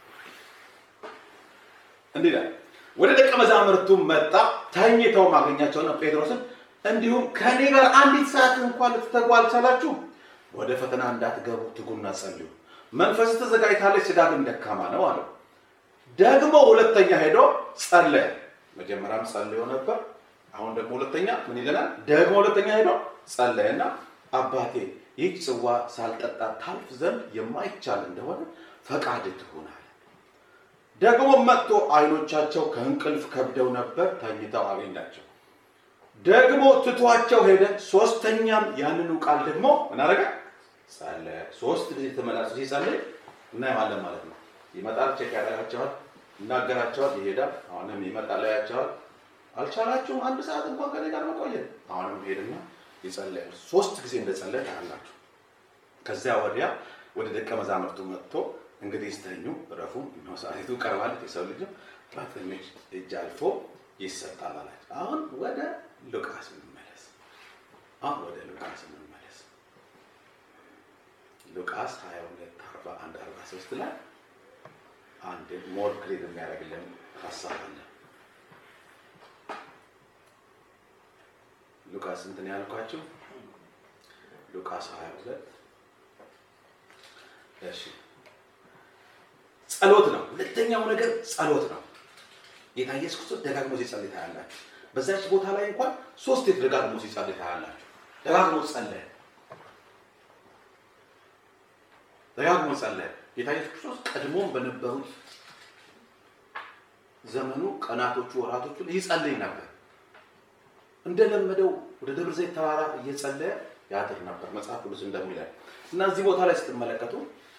እንዲህ ይላል፣ ወደ ደቀ መዛሙርቱ መጣ፣ ተኝተው ማገኛቸውና ጴጥሮስን እንዲሁም ከእኔ ጋር አንዲት ሰዓት እንኳን ልትተጉ አልቻላችሁም? ወደ ፈተና እንዳትገቡ ትጉና ጸልዩ። መንፈስ ተዘጋጅታለች፣ ስጋ ግን ደካማ ነው አለው። ደግሞ ሁለተኛ ሄዶ ጸለየ። መጀመሪያም ጸልዮ ነበር። አሁን ደግሞ ሁለተኛ ምን ይለናል? ደግሞ ሁለተኛ ሄዶ ጸለየና አባቴ ይህች ጽዋ ሳልጠጣ ታልፍ ዘንድ የማይቻል እንደሆነ ፈቃድ ትሁን አለ። ደግሞ መጥቶ አይኖቻቸው ከእንቅልፍ ከብደው ነበር፣ ተኝተው አገኛቸው። ደግሞ ትቷቸው ሄደ። ሶስተኛም ያንኑ ቃል ደግሞ ምን አደረገ? ጸለየ። ሶስት ጊዜ ተመላልሶ ሲጸልይ እናየዋለን ማለት ነው። ይመጣል፣ ቼክ ያደርጋቸዋል፣ ይናገራቸዋል፣ ይሄዳል። አሁንም ይመጣል፣ ያያቸዋል። አልቻላችሁም አንድ ሰዓት እንኳን ከኔ ጋር መቆየት። አሁንም ሄድና ይጸለያል። ሶስት ጊዜ እንደጸለየ ታያላችሁ። ከዚያ ወዲያ ወደ ደቀ መዛሙርቱ መጥቶ እንግዲህ ስተኙ እረፉ፣ እነሆ ሰዓቲቱ ቀርባለች፣ የሰው ልጅም በትንሽ እጅ አልፎ ይሰጣል አላቸው። አሁን ወደ ሉቃስ እንመለስ። አሁን ወደ ሉቃስ እንመለስ። ሉቃስ 22 41 43 ላይ አንድ ሞር ክሊር የሚያደርግልን ሀሳብ አለ። ሉቃስ እንትን ያልኳችሁ ሉቃስ 22 እሺ ጸሎት ነው። ሁለተኛው ነገር ጸሎት ነው። ጌታ ኢየሱስ ክርስቶስ ደጋግሞ ሲጸልይ ታያላችሁ። በዛች ቦታ ላይ እንኳን ሶስት ደጋግሞ ሲጸልይ ታያላችሁ። ደጋግሞ ጸለየ፣ ደጋግሞ ጸለየ። ጌታ ኢየሱስ ክርስቶስ ቀድሞም በነበሩት ዘመኑ ቀናቶቹ፣ ወራቶቹ ይጸልይ ነበር። እንደለመደው ወደ ደብረ ዘይት ተራራ እየጸለየ ያድር ነበር መጽሐፍ ቅዱስ እንደሚለን እና እዚህ ቦታ ላይ ስትመለከቱ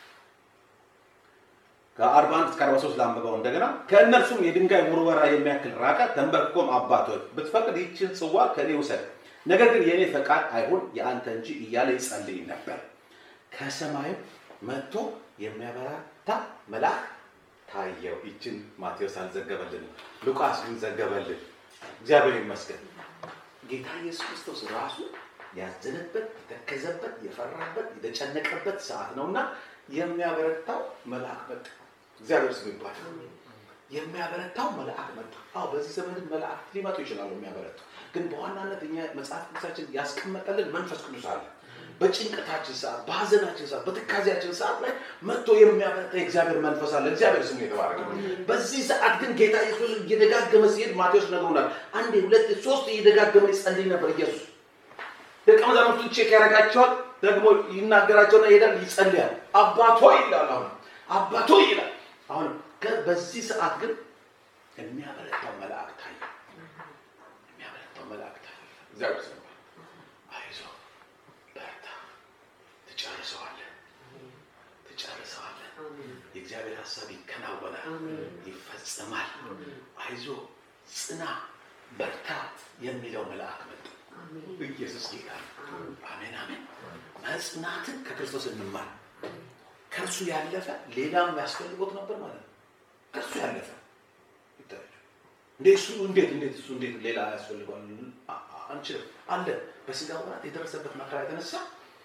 ከአርባ አንድ እስከ አርባ ሶስት ላንብበው እንደገና ከእነርሱም የድንጋይ ውርወራ የሚያክል ራቀ ተንበርክኮም አባቶች ብትፈቅድ ይችን ጽዋ ከእኔ ውሰድ ነገር ግን የእኔ ፈቃድ አይሁን የአንተ እንጂ እያለ ይጸልይ ነበር ከሰማይም መጥቶ የሚያበራታ መልአክ ታየው ይችን ማቴዎስ አልዘገበልን ሉቃስ ግን ዘገበልን እግዚአብሔር ይመስገን ጌታ ኢየሱስ ክርስቶስ ራሱ ያዘነበት የተከዘበት የፈራበት የተጨነቀበት ሰዓት ነውና የሚያበረታው መልአክ መጣ። እግዚአብሔር ስም ይባላል። የሚያበረታው መልአክ መጣ። አዎ በዚህ ዘመን መላእክት ሊመጡ ይችላሉ የሚያበረቱ። ግን በዋናነት እኛ መጽሐፍ ቅዱሳችን ያስቀመጠልን መንፈስ ቅዱስ አለ። በጭንቀታችን ሰዓት፣ በሀዘናችን ሰዓት፣ በትካዜያችን ሰዓት ላይ መጥቶ የሚያበረታ የእግዚአብሔር መንፈስ አለ። እግዚአብሔር ስሙ የተባረከ። በዚህ ሰዓት ግን ጌታ ኢየሱስ እየደጋገመ ሲሄድ ማቴዎስ ነግሮናል። አንዴ፣ ሁለት፣ ሶስት እየደጋገመ ይጸልይ ነበር ኢየሱስ። ደቀ መዛሙርቱን ቼክ ያደርጋቸዋል። ደግሞ ይናገራቸውና ይሄዳል፣ ይጸልያል። አባቶ ይላል። አሁን አባቶ ይላል። አሁን በዚህ ሰዓት ግን የሚያበረታው መልአክ ታየ። የሚያበረታው መልአክ ታየ። እግዚአብሔር ስም አይዞህ በርታ፣ ትጨርሰዋለህ፣ ትጨርሰዋለህ። የእግዚአብሔር ሀሳብ ይከናወናል፣ ይፈጸማል። አይዞህ፣ ጽና፣ በርታ የሚለው መልአክ መጣ። ኢየሱስ ጌታ ነው። አሜን አሜን። መጽናትን ከክርስቶስ እንማር። ከእርሱ ያለፈ ሌላም ያስፈልጎት ነበር ማለት ነው። ከእርሱ ያለፈ እንዴ እሱ እንዴት እንዴት እሱ እንዴት ሌላ ያስፈልገዋል? አንችልም አለ። በስጋ ወራት የደረሰበት መከራ የተነሳ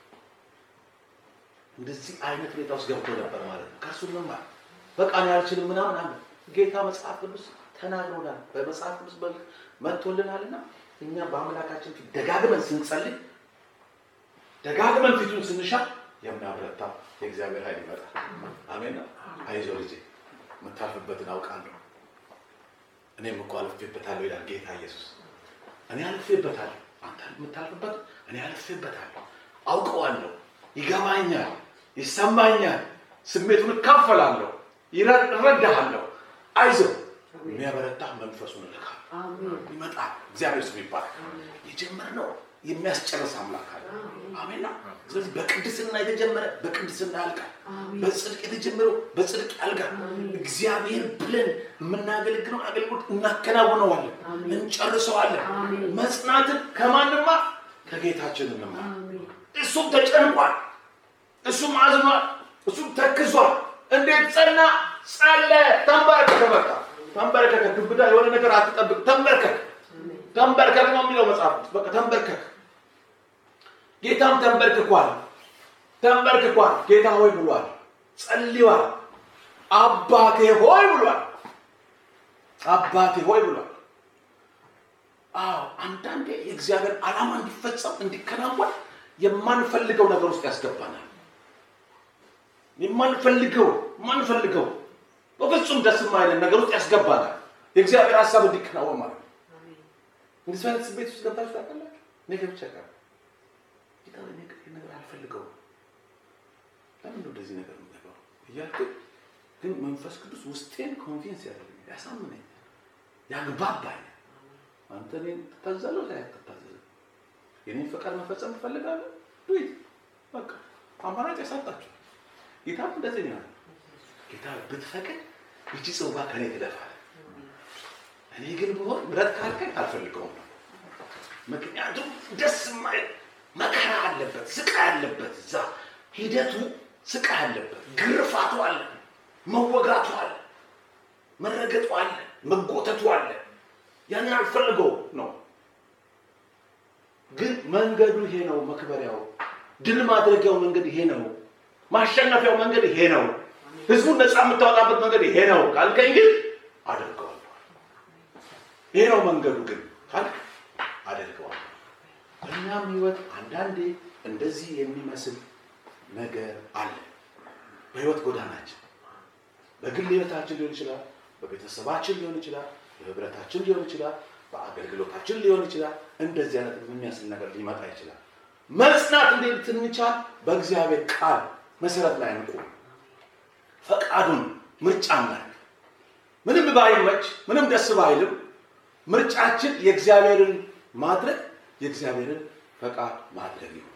እንደዚህ አይነት ሁኔታ ውስጥ ገብቶ ነበር ማለት ነው። ከእርሱ እንማር። በቃ እኔ አልችልም ምናምን አለ። ጌታ መጽሐፍ ቅዱስ ተናግሮናል። በመጽሐፍ ቅዱስ መጥቶልናልና እኛ በአምላካችን ፊት ደጋግመን ስንጸልይ ደጋግመን ፊቱን ስንሻ የሚያበረታ የእግዚአብሔር ኃይል ይመጣል። አሜን። አይዞህ ልጄ የምታልፍበትን አውቃለሁ፣ እኔም እኮ አልፌበታለሁ ይላል ጌታ ኢየሱስ። እኔ አልፌበታለሁ፣ አንተ የምታልፍበት እኔ አልፌበታለሁ፣ አውቀዋለሁ፣ ይገባኛል፣ ይሰማኛል፣ ስሜቱን እካፈላለሁ፣ እረዳሃለሁ። አይዞህ የሚያበረታ መንፈሱን እልካለሁ ይመጣል። እግዚአብሔር ስም ይባላል። የጀመርነው የሚያስጨርስ አምላክ አለ። አሜን ነው። ስለዚህ በቅድስና የተጀመረ በቅድስና ያልቃል። በጽድቅ የተጀመረው በጽድቅ ያልቃል። እግዚአብሔር ብለን የምናገለግለው አገልግሎት እናከናውነዋለን፣ እንጨርሰዋለን። መጽናትን ከማንማ ከጌታችን እንማር። እሱም ተጨንቋል፣ እሱም አዝኗል፣ እሱም ተክዟል። እንዴት ጸና? ጸለ ተንበረከከ። በቃ ተንበረከከ። ግብዳ የሆነ ነገር አትጠብቅ። ተንበርከክ ተንበርከክ ነው የሚለው መጽሐፍ። በቃ ተንበርከክ። ጌታም ተንበርክኳል፣ ተንበርክኳል። ጌታ ሆይ ብሏል፣ ጸልዋል። አባቴ ሆይ ብሏል፣ አባቴ ሆይ ብሏል። አዎ አንዳንዴ የእግዚአብሔር ዓላማ እንዲፈጸም እንዲከናወን የማንፈልገው ነገር ውስጥ ያስገባናል። የማንፈልገው የማንፈልገው በፍጹም ደስ የማይለን ነገር ውስጥ ያስገባናል። የእግዚአብሔር ሀሳብ እንዲከናወን ማለት ነው። እንደዚህ አይነት ስሜት ውስጥ ገብታችሁ ታውቃላችሁ? እኔ ገብቼ አውቃለሁ። ጌታ ሆይ፣ እኔ ይህን ነገር አልፈልገውም፣ ለምን ነው እንደዚህ ነገር የምገባው እያልኩ ግን መንፈስ ቅዱስ ውስጤን ኮንቪንስ ያደርገኛል፣ ያሳምነኛል፣ ያግባባኛል። አንተ እኔን ትታዘዛለህ ላይ አትታዘዝም? የኔን ፈቃድ መፈጸም ትፈልጋለህ? ዱይት በቃ አማራጭ ያሳጣችሁ። ጌታም እንደዚህ ነው ያለው። ጌታ ብትፈቅድ ይቺ ጽዋ ከኔ ትለፋል፣ እኔ ግን ብሆን ምረት ካልከኝ አልፈልገውም ነው። ምክንያቱም ደስ የማይል መከራ አለበት፣ ስቃይ አለበት። እዛ ሂደቱ ስቃይ አለበት፣ ግርፋቱ አለ፣ መወጋቱ አለ፣ መረገጡ አለ፣ መጎተቱ አለ። ያንን አልፈልገው ነው። ግን መንገዱ ይሄ ነው። መክበሪያው ድል ማድረጊያው መንገድ ይሄ ነው። ማሸነፊያው መንገድ ይሄ ነው። ህዝቡን ነፃ የምታወጣበት መንገድ ይሄ ነው ካልከኝ ግን አደርገዋለሁ። ይሄ ነው መንገዱ ግን ካልክ አደርገዋለሁ። በእኛም ህይወት አንዳንዴ እንደዚህ የሚመስል ነገር አለ። በህይወት ጎዳናችን በግል ህይወታችን ሊሆን ይችላል፣ በቤተሰባችን ሊሆን ይችላል፣ በህብረታችን ሊሆን ይችላል፣ በአገልግሎታችን ሊሆን ይችላል። እንደዚህ አይነት የሚያስል ነገር ሊመጣ ይችላል። መጽናት እንዴት እንቻል? በእግዚአብሔር ቃል መሰረት ላይ እንቁም። ፈቃዱን ምርጫ እናድርግ። ምንም ባይመች ምንም ደስ ባይልም ምርጫችን የእግዚአብሔርን ማድረግ የእግዚአብሔርን ፈቃድ ማድረግ ይሁን።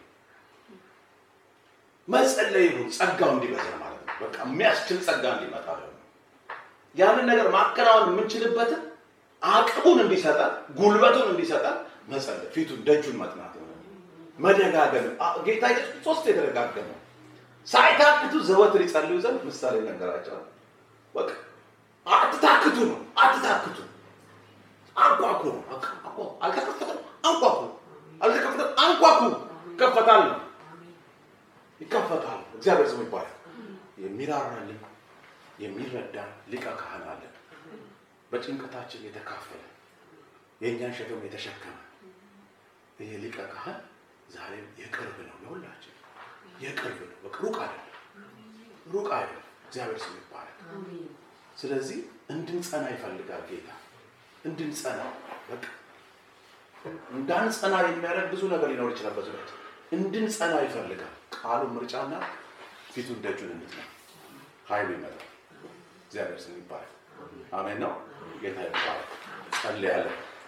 መጸለይ ይሁን። ጸጋው እንዲበዛ ማለት ነው። በቃ የሚያስችል ጸጋ እንዲመጣ ደግሞ ያንን ነገር ማከናወን የምንችልበትን አቅሙን እንዲሰጠን ጉልበቱን እንዲሰጠን መጸለይ፣ ፊቱን ደጁን መጥናት ይሆናል። መደጋገም ጌታ ኢየሱስ ሶስት የተደጋገመው ሳይታክቱ ዘወትር ይጸልዩ ዘንድ ምሳሌ ነገራቸው። በቃ አትታክቱ ነው። አትታክቱ አንኳኩ ነው። አልተከፈተም፣ አንኳኩ። አልተከፈተም፣ አንኳኩ። ይከፈታል ነው ይከፈታል። እግዚአብሔር ስሙ ይባላል። የሚራራልን የሚረዳ ሊቀ ካህን አለን። በጭንቀታችን የተካፈለ የእኛን ሸክም የተሸከመ ይሄ ሊቀ ካህን ዛሬም የቅርብ ነው ለሁላችን የቅርብ ነው። በቃ ሩቅ አይደለም፣ ሩቅ አይደለም። እግዚአብሔር ስሙ ይባላል። ስለዚህ እንድንጸና ይፈልጋል ጌታ እንድንጸና። በቃ እንዳንጸና የሚያደርግ ብዙ ነገር ሊኖር ይችላል። በዙሪያት እንድንጸና ይፈልጋል። ቃሉን ምርጫና ፊቱን ደጁን እንድትነ ኃይሉ ይመጣል። እግዚአብሔር ስሙ ይባላል። አሜን ነው። ጌታ ይባላል። ጸልያለሁ።